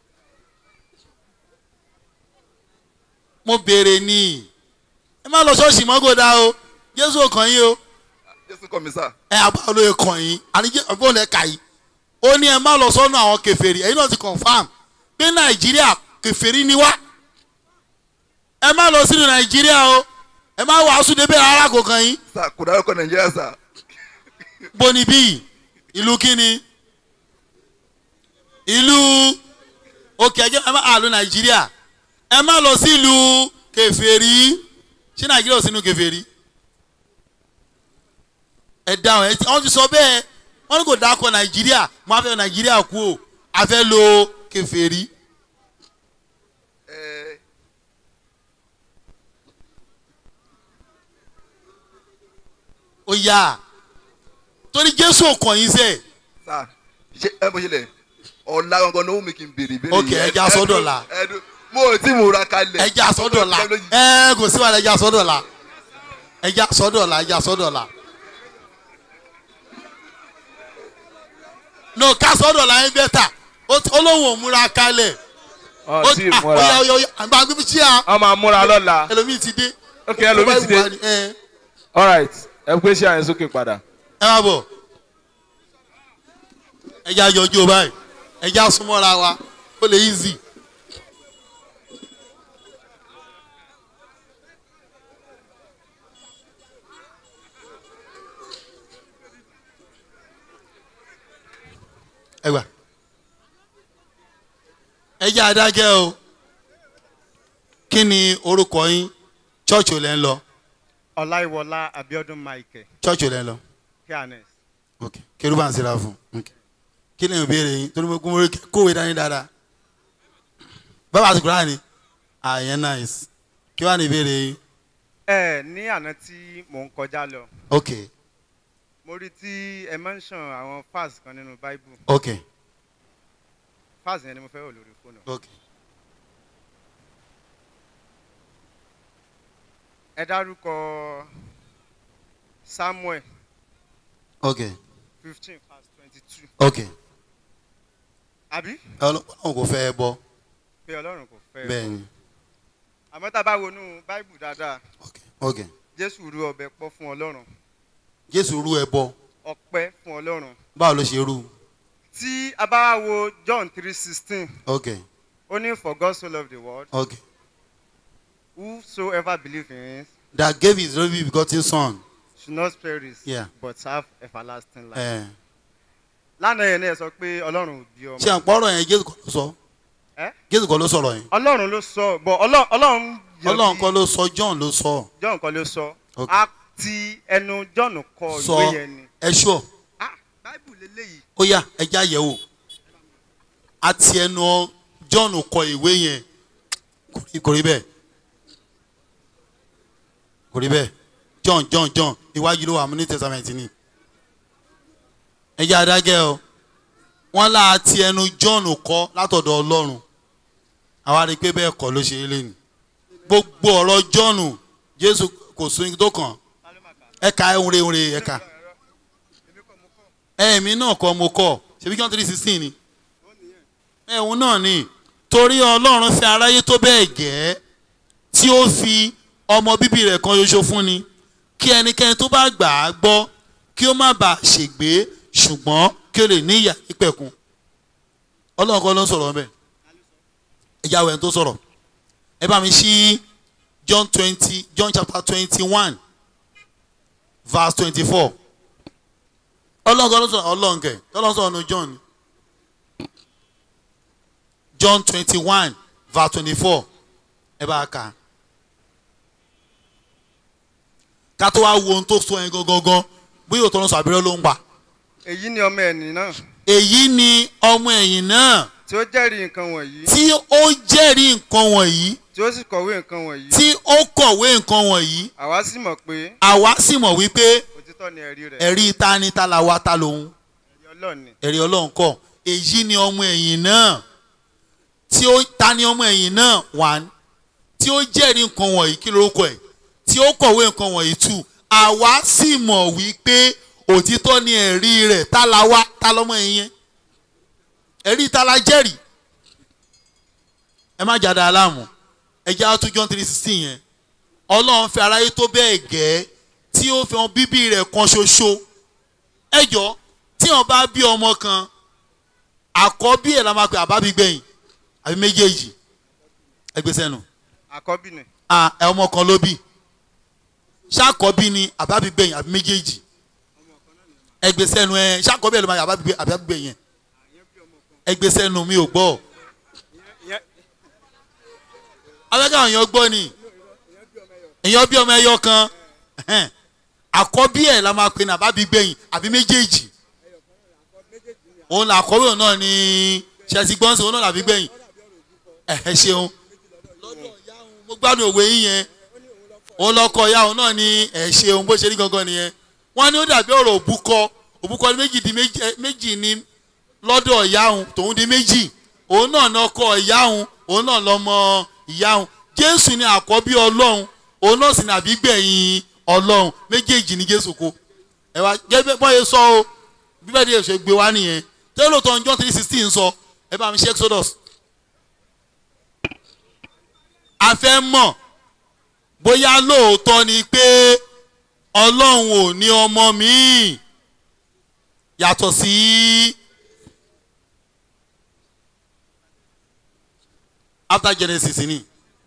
mo béèrè ní ẹ má lọ ṣọ́ọ̀ṣì mọ́gòdà o Jésù ò kàn yín o jésù kọmísà ẹ àbá olóye kàn yín àníjẹ́ ọgbọ́n lẹ kà yín ó ní ẹ má lọ sọ́nà àwọn kèfèrí ẹ̀yin náà ti confam pé Nàìjíríà kèfèrí ni wá ẹ má lọ sínú Nàìjíríà o ẹ má wàásù débẹ̀ rárá kò kàn yín sà kò dárúkọ nàìjíríà sà bóni bíi ìlú kíni ìlú òkè ẹjẹ ẹ má àlù nàìjíríà ẹ má lọ sí ìlú kèfèrí ṣé nàìjíríà ò sínú kèfèrí ẹ dáhùn ẹ wọ́n ti sọ bẹ́ẹ̀ wọ́n ní kò dákọ nàìjíríà mo á fẹ́ nàìjíríà kú o a fẹ́ lo kèfèrí ẹ ó yá torí jésù ò kàn yín sẹ́ẹ̀. sà ṣe ẹ bó ṣe lẹ ọ̀la gangan ló wù mí kí n béèrè ìbéèrè Ok, yìí. ẹ já Ẹ- sọ́dọ̀ ẹdun- la. ẹdun- mo ò tí mo ra kalẹ̀ ẹja sọ́dọ̀ la ẹ kò sí wàhálà ẹja sọ́dọ̀ la ẹja sọ́dọ̀ la ẹja sọ́dọ̀ la no ká sọ́dọ̀ la yẹn bẹ́tà olóhùn òmùra kalẹ̀ ọ tí ì ah, múra oya oya oya àgbà gbígbí tí a ọ máa múra lọ́la ẹlòmíì ti dé ok ẹlòmíì ti dé ẹ alright ẹ pé ṣé àyẹn sókè padà. ẹ má bọ̀ ẹja yọjú o báyìí ẹja súnmọ́ra wa ó lè easy. ẹ gbà ẹja adágẹ́ o kí ni orúkọ yín church ò lẹ́ ń lọ ọláìwọlá abiodun michael church ò lẹ́ ń lọ fairness ok kérúbà ń sira fún ok kí ni ìbéèrè yín torí mo kún mo rí kówé dání dáadáa bàbá àti kúrò ní àyẹn nice kí wàá ní ìbéèrè yín ẹ ní àná tí mò ń kọjá lọ ok mo rí tí ẹ mention àwọn fas kan nínú bible ok fas yẹn ni mo fẹ́ wò lórí fóònù ok ẹ dárúkọ samuel ok fifteen verse twenty two ok àbí ọlọ́run kò fẹ́ ẹ bọ́ pé ọlọ́run kò fẹ́ bẹ́ẹ̀ ni àmọ́ tá a bá wọnú bible dáadáa ok ok jésù rú ọbẹ̀ pọ̀ fún ọlọ́run jésù rú ẹ bọ ọpẹ́ fún ọlọ́run báwo ló ṣe rú tí a bá wo john three sixteen okay ó ní for God so loved the world okay whosoever believe in him that gave his only begotten son should not perish Yeah. but have everlasting life. ẹ lánàá yẹn náà sọ pé ọlọ́run ò bí ọmọ. ṣe àpọ̀rọ̀ yẹn jésù kọ́ ló sọ Ẹ́? jésù kọ́ ló sọ̀rọ̀ yẹn ọlọ́run ló sọ bọ̀ ọlọ́- ọlọ́run yọ ọlọ́run bí- kọ́ ló sọ john ló sọ john kan ló sọ Ok. a ti ẹnu john kọ sọ ìwé yẹn ni. ẹ ṣọ ah báìbù lélẹ́yìí. ó yá ẹja yẹ̀ wò àti ẹnu john kọ ìwé yẹn kò rí- kò rí bẹ́ẹ̀ kò rí bẹ́ẹ̀ john john john iwájú ló wà mú ní testament ni ẹja adágẹ́ o wọ́n lá àti ẹnu john kọ látọ̀dọ̀ ọlọ́run àwa rí i pé bẹ́ẹ̀ kọ́ ló ṣe é lẹ́nu gbogbo ọ̀rọ̀ john jésù kò sún tó kàn ẹ̀ka ẹ̀hún re re ẹ̀ka ẹ̀mí náà kọ́ mo kọ́ ṣebí john three sixteen ni ẹ̀hún náà ni torí ọlọ́run fẹ́ aráyé tó bẹ́ẹ̀ gẹ́ tí ó fi ọmọ bíbí rẹ̀ kan ṣoṣo fún ni kí ẹnikẹ́ni tó bá gbà á gbọ́ kí ó má bàa ṣègbé ṣùgbọ́n kí ó lè ní ìyà ìpẹ̀kun ọlọ́run kọ́ ló ń sọ̀rọ̀ bẹ́ẹ̀ ẹ̀yà wẹ̀ tó sọ̀rọ̀ ẹ bá mi ṣí john twenty john chapter twenty one verse twenty four ọlọ́run kọ́ ló sọ̀rọ̀ ọlọ́run kẹ̀ ọlọ́run sọ̀rọ̀ nu john ni. John twenty one verse twenty four ẹ bá a kà ká tó wá wo ohun tó sọ yẹn gangan bóyá òtọ́ ló sọ abẹ́rẹ́ ló ń pa èyí ni ọmọ ẹni náà èyí ni ọmọ ẹ̀yìn náà tí ó jẹ́rìí nǹkan wọ̀nyí tí ó jẹ́rìí nǹkan wọ̀nyí tí ó sì kọ̀wé nǹkan wọ̀nyí tí ó kọ̀wé nǹkan wọ̀nyí àwa sì mọ̀ pé àwa sì mọ̀ wípé òtítọ́ ni ẹ̀rí rẹ̀ ẹ̀rí ta ni ta la wa ta lòun ẹ̀rí ọlọ́run ni ẹ̀rí ọlọ́run kọ́ èyí ni ọmọ ẹ̀yìn náà tí ó ta ni ọmọ ẹ̀yìn náà one tí ó jẹ́rìí nǹkan wọ̀nyí kí lórúkọ ẹ̀ tí ó kọ̀wé nǹkan wọ̀nyí two àwa sì mọ̀ wípé òtítọ́ ni ẹ̀rí rẹ̀ ta la wá ta lọ́mọ ẹ̀yìn yẹn ẹ̀rí ta la jẹ́rìí ẹ má jáde aláàmú ẹ jẹ́ àtúntò John three sixteen yẹn ọlọ́run fẹ́ aráyé tó bẹ́ẹ̀ gẹ́ tí ó fi hàn bíbí rẹ̀ kan ṣoṣo ẹ jọ tí wọn bá bí ọmọ kan àkọ́bí ẹ̀ la máa pè àbábí gbẹ̀yìn àbí méjèèjì ẹgbẹ́ sẹ́nu àkọ́bí ni à ẹ ọmọ kan ló bí ṣàkọ́bí ni àbábí gbẹ̀yìn àbí méjèèjì ẹgbẹ́ sẹ́nu ẹ ṣàkọ́bí ẹ̀ ló máa yà àbábí gbẹ- àbábí gbẹ̀yìn ẹgbẹ́ sẹ́nu mi ò gbọ́ abẹ́ká àwọn èèyàn gbọ́ ni èèyàn bí ọmọ ẹyọ kan ẹhẹ́n. àkọ́bí ẹ̀ la máa pè ní àbábí gbẹ̀yìn àbí méjèèjì òun là àkọ́bí òun náà ni ṣẹ́sì gbọ́nsẹ̀ òun náà làbí gbẹ̀yìn ẹ ṣeun mo gbádùn òwe yín yẹn òun lọkọ ìyá òun náà ni ẹ ṣeun bó ṣe rí gangan nìyẹn wọ́n ní ó dàbí ọ̀rọ̀ òbúkọ òbúkọ ní méjì di méjì ẹ, méjì ní lọ́dọ̀ ìyá òun tòun di méjì òun náà lọkọ ìyá òun òun náà lọmọ ìyá òun jésù ni àkọ́bí ọlọ́run òun náà sì ní àbígbẹ̀yìn ọlọ́run méjèèjì ní jésù kó ẹ wá gẹ́gẹ́ bọ́yẹ sọ o bíbẹ́ di èso gbé wá nìyẹn tẹ́lẹ̀ tó ń John three sixteen sọ ẹ bá mi ṣe exodus a fẹ́ mọ̀ bóyá lóòótọ́ ni pé ọlọ́run ò ní ọmọ míì yàtọ̀ sí after genesis ni.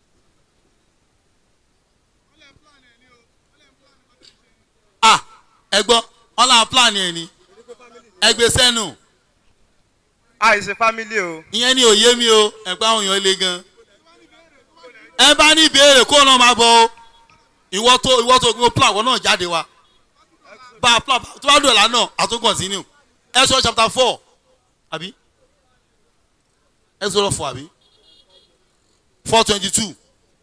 ah ẹ gbọ́ ọlọ́run plan ẹ̀ ni ẹgbẹ́ sẹ́nu àìsè fámílì o ìyẹn ni òye mi o ẹ̀pẹ́ àwọn èèyàn le gan. ẹ bá ní ìbéèrè kó náà máa bọ̀ o ìwọ tó ìwọ tó gbé plan wọn náà jáde wa bá a plan tó bá dùn ẹ̀ lánàá àtún continue Exodus chapter four àbí Exodus four àbí four twenty two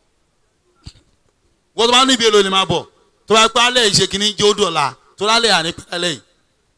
wọ́n tó bá ní ìbéèrè lónìí máa bọ̀ tó bá pẹ́ alẹ́ ìṣe kìíní jẹ́ ó dọ̀la tó lálẹ́ àní pẹ́ alẹ́ yìí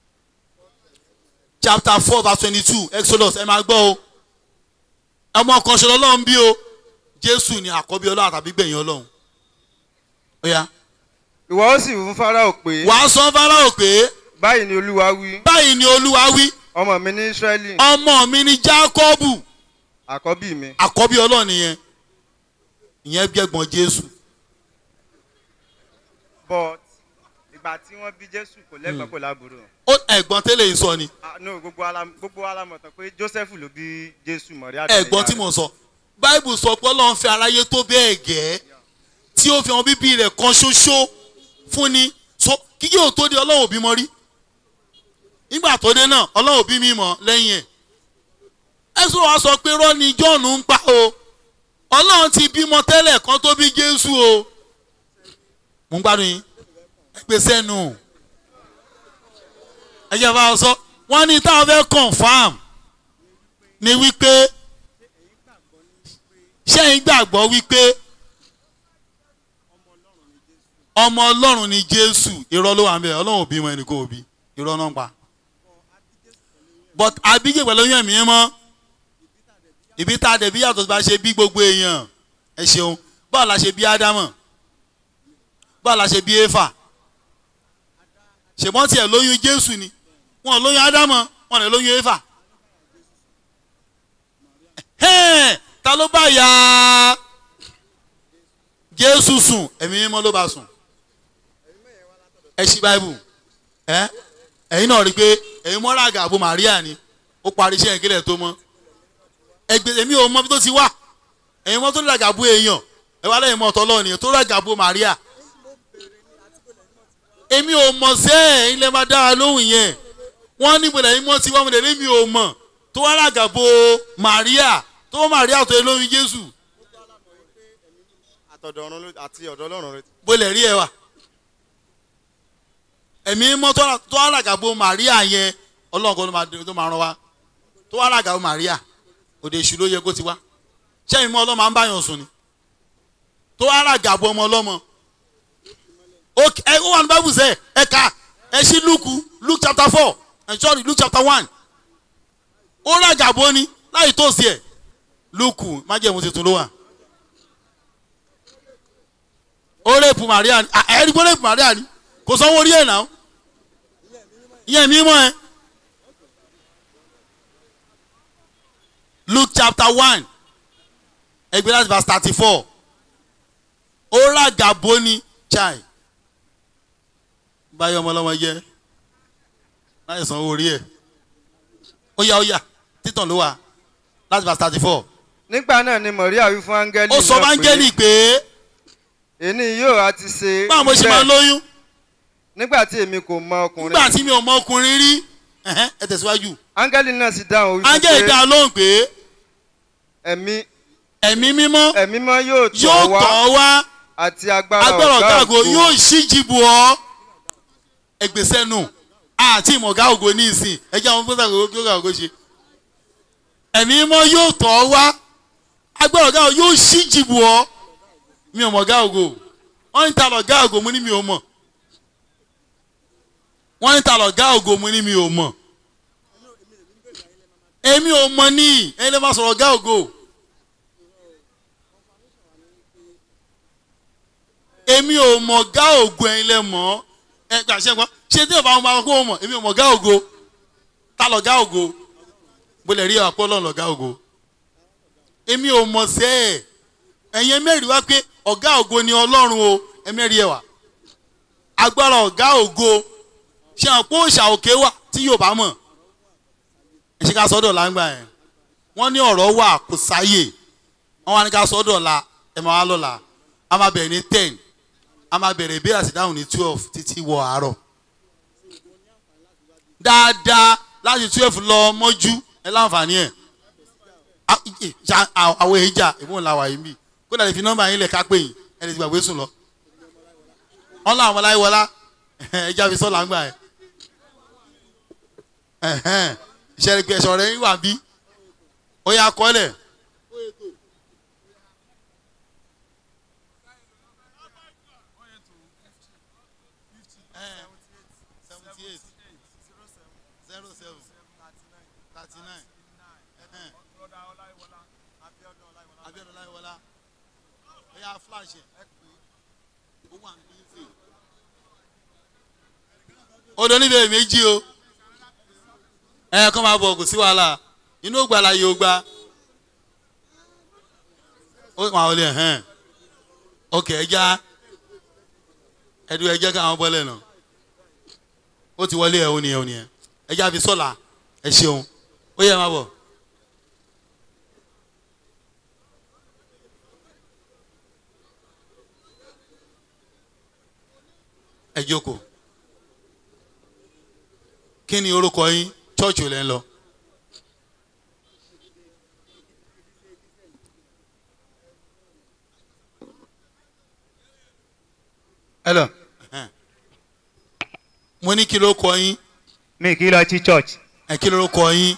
chapter four verse twenty-two exodus ẹ máa gbọ́ o ọmọ kan ṣe lọ́lọ́run bí o jésù ni àkọ́bí ọlọ́run àtàbí gbẹ̀yìn ọlọ́run ó yá ìwọ ó sì fún fáráò pé wàá sọ fáráò pé báyìí ni olúwa wí báyìí ni olúwa wí ọmọ mi ní israẹli ọmọ mi ni jákọ́bù àkọ́bí mi àkọ́bí ọlọ́run nìyẹn ìyẹn gbẹ̀gbọ́n jésù but ìgbà tí wọ́n bí jésù kò lẹ́gbọ̀n kò lábúrò ó ẹ̀gbọ́n tẹ́lẹ̀ yìí sọ ni Ah, no gbogbo ala gbogbo ala mọ̀ tán pé joseph ló bí jésù mọ̀rí ẹ̀gbọ́n tí mo sọ báìbù sọ pé ọlọ́run fẹ́ aráyé tó bẹ́ẹ̀ gẹ́ tí ó fi hàn bíbí rẹ̀ kan ṣoṣo fún ni so kíkí ò tó di ọlọ́run òbí mọ rí nígbà tó dé náà ọlọ́run òbí mi mọ̀ lẹ́yìn ẹ̀ ẹ̀sùn wa sọ pé rọ́ọ̀nì john ń pa o ọlọ́run ti bímọ tẹ́lẹ̀ kan tó bí jésù o mo ń gbádùn yín ẹ gbé sẹ́nu ẹ jẹ́ bá a sọ wọ́n ní táwọn fẹ́ confam ni wípé ṣẹ́yìn gbàgbọ́ wípé ọmọ ọlọ́run ni jésù irọ́ ló wà ń bẹ̀ ọlọ́run ò bímọ ẹnì kò bí irọ́ náà ń pa but àbíjẹ́ pẹ̀lú oyún ẹ̀mí mọ́ ìbí tá a dẹ̀ bí yàtọ̀ bá ṣe bí gbogbo èèyàn ẹ ṣeun báwo la ṣe bí ádámọ̀ báwo la ṣe bí éfà ṣèbọ́n tiẹ̀ lóyún jésù ni wọn ò lóyún ádámọ̀ wọn ò lè lóyún éfà Ẹ̀hẹ́n, ta ló bá ya jésù sùn ẹ̀mí mímọ́ ló bá sùn ẹ ṣí báìbù ẹ ẹ̀yin náà rí i pé ẹ̀yin mọ́ra àgàbọ̀ màríà ni ó parí iṣẹ́ ìkílẹ̀ tó mọ́ ẹgbẹ́ èmi ò mọ bí tó ti wà ẹ̀yin mọ́ tó ní àgàbọ̀ èèyàn ẹ wá lẹ́yìn mọ́ ọ̀tọ̀ lọ́ọ̀ nìyẹn tó rí àgàbọ̀ màríà èmi ò mọ̀ sẹ́ ẹ̀ ilẹ̀ máa dára lóhùn yẹn wọ́n ní ìbòlẹ̀ yín mọ́ ti wá mo lè rí mi ò mọ̀ tó wá ràgàbọ̀ màríà tó wọ́n màríà tó yẹ lóyún jésù àtọ̀dọ̀ ọ̀run ló- àti ọ̀dọ̀ ọlọ́run rẹ bólẹ̀ rí ẹ wà ẹ̀mí mọ́ tó tó wá ràgàbọ̀ màríà yẹn ọlọ́run kan ló máa tó máa rán wa tó wá ràgàbọ̀ màríà òde èṣù ló yẹ kó ti wá sẹ́yìn mọ́ ọlọ́mọ à ń báyàn sùn ni tó wá ràgàbọ̀ ọmọ ọlọ́mọ ok ẹ ó wà ní bible sẹ ẹ ká ẹ ṣí luke luke chapter four ẹ sorry luke chapter one ó ràgàbọ̀ ni láì tó sí ẹ luke májẹ̀mú tuntun ló wà ó rèpù maria ni ah, ẹ rí pé ó rèpù maria ni kò sanwó orí ẹ̀ náà ìyẹn mímọ́ ẹ luke chapter one ẹgbẹ́ láti verse thirty four ó ràgàbọ̀ ni chai báyọ̀ ọmọlọ́mọ jẹ́ láì sanwó orí ẹ̀ ó yá ó yá títàn ló wà láti verse thirty four nígbà náà ni maria wí fún áńgẹ́lì ó sọ náà báńgẹ́lì pé èní yóò á ti ṣe báwo mo ṣe máa lóyún nígbà tí èmi kò mọ ọkùnrin nígbà tí mi ò mọ ọkùnrin rí ẹ̀hẹ́n, ẹ tẹ̀síwájú áńgẹ́lì náà sì dáhùn wí ángẹ́lì fún dá pé a lóhùn pé ẹ̀mí ẹ̀mí mímọ́ ẹ̀mí mọ́ yóò yóò tọ̀ wá tọ̀ ọ́ wá àti agbára agbára ọ̀gá ògo ògo yóò ṣíjìbù ọ́ ẹgbẹ́sẹ̀ nù àti ìmọ̀ ọ̀gá ògo ní ìsìn ẹjẹ́ àwọn fúnṣà ògo kí ọ̀gá ògo ṣe ẹ̀mí mímọ́ yóò tọ̀ ọ́ wá agbára ọ̀gá ògo yóò ṣíjìbù ọ́ mi ò mọ̀ ọ̀gá ògo wọ́n ń ta lọ̀gá ògo mo ní mi ò mọ̀ wọ́n ń ta lọ̀gá ògo mo ní mi ò mọ̀ èmi ò mọ̀ ní ẹni lè má sọ̀rọ̀ ọ̀gá ògo. èmi ò mọ̀ gá ògo ẹ̀yin lẹ mọ̀ ẹ gbà ṣe gbọ́ ṣé tí ìbámu bá kó o mọ̀ èmi ò mọ̀ gá ògo ta lọ gá ògo bó lè rí àpò ọlọ́run lọ gá ògo èmi ò mọ̀ sẹ́ ẹ̀ ẹ̀yin mẹ́rin wá pé ọ̀gá ògo ni ọlọ́run o ẹ̀mẹ́rin ẹ̀ wá agbára ọ̀gá ògo ṣe hàn pé òòṣà òkè wà tí yóò bá mọ̀ ẹ ṣe ká sọ́dọ̀ láńgbà yẹn wọ́n ní ọ̀rọ̀ wà kò sáyè wọ́n wá ní ká sọ́dọ̀ la ẹ̀ máa wá lọ́la a máa bẹ̀rẹ̀ ní ten a máa bẹ̀rẹ̀ ìbéèrè àti ìdáhùn ní twelve títí wọ àárọ̀ dáadáa láti twelve lọ mọ́jú ẹ láǹfààní ẹ̀ A- ì- ṣá- à- àwọn èjà ìbọn làwà yìí bì kó dàdí fi nọ́mbà yín lẹ̀ ká pè yín ẹ lè ti gbàgbé sùn lọ wọn làwọn ọmọláyé wọlá ẹja fi sọ́ọ̀là ń gbà ẹ̀ ìṣẹ̀lẹ̀ pé ẹ̀ṣọ̀ rẹ̀ ń wà bí ó yà kọ́lẹ̀ seventy eight zero seven thirty nine abiodun ọláyíwọlá ẹyà flash ẹ ó wà ní bíyìí odò níbẹ̀ méjì o ẹ kọ́ máa bọ̀ kò sí wàhálà inú ògbà la yóò gba ó wà ó lè hẹ́n ok ẹja ẹdú ẹjẹ káwọn bọ́lẹ̀ náà ó ti wọlé ẹ̀ ó nìyẹn ó nìyẹn ẹ jẹ́ àfi sọ́la ẹ ṣeun ó yẹ máa bọ̀. ẹ jókòó kí ni orúkọ yín chọ́ọ̀chì ò lẹ́ ń lọ. hello mo ní kí ló kọ yín mi kì í lọ sí church ẹ kí ló kọ yín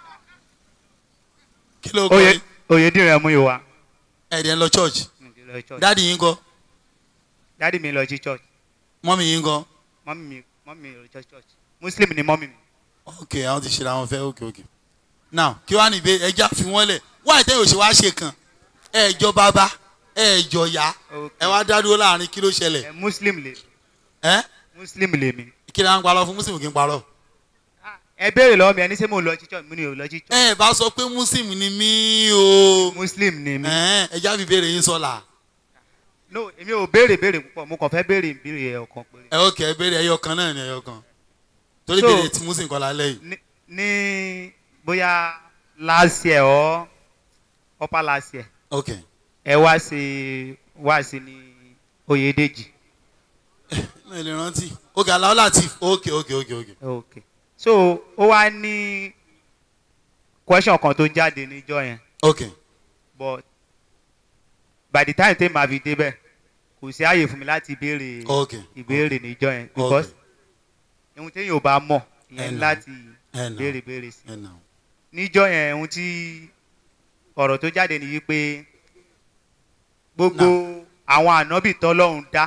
kí ló kọ oye yín oyediran mú ìwà ẹ dẹ̀ ń lọ church mi kì í lọ sí church dáàdi yín kọ́ dáàdi mi lọ sí church mọ́mì yín kọ́ mọ́mí mi mọ́mí mi lọ sí church muslim ni mọ́mí mi ok àwọn ti ṣe àwọn fẹ́ ok ok now kí wàá níbẹ̀ ẹja fi wọ́n lẹ̀ wá ìtẹ́ yóò ṣe wá ṣe kan ẹ jọ bàbá ẹ jọ yá Ok. ẹ wá dá dúró láàrin kí ló ṣẹlẹ̀ ẹ muslim lè ẹ muslim lè mi kí ni à ń parọ́ fún muslim kí n parọ́ ẹ béèrè lọ́wọ́ mi ẹni ṣé mo lọ sí church mo ní o lọ sí church ẹ bá sọ pé muslim ni mí o muslim ni mi ẹ ẹja fi béèrè yín sọ̀la no èmi ò béèrè béèrè púpọ̀ mo kàn fẹ́ béèrè ìbéèrè ẹ̀ ọ̀kan péré ẹ ok ẹ béèrè ẹyọ kan náà ni ẹyọ kan torí So- béèrè tí muslim kọ́ lálẹ́ yìí ní ní bóyá last year or upper last year ok ẹ wá sí wá sí ní Oyèdèjì mi ò lè rántí ok aláwọ̀ láti ok ok ok ok ok so ó wá ní question kan tó jáde níjọ́ yẹn ok but by the time tèmi àfi débẹ̀ kò sí àyè fún mi láti béèrè ok ìbéèrè níjọ́ yẹn because ohun téèyàn ò bá mọ̀ Ẹ ìyẹn nà. láti ẹ nà béèrè béèrè sí ẹ nà níjọ́ yẹn ohun tí ọ̀rọ̀ tó jáde nìyí pé gbogbo àwọn ànábì tọ́lọ́run dá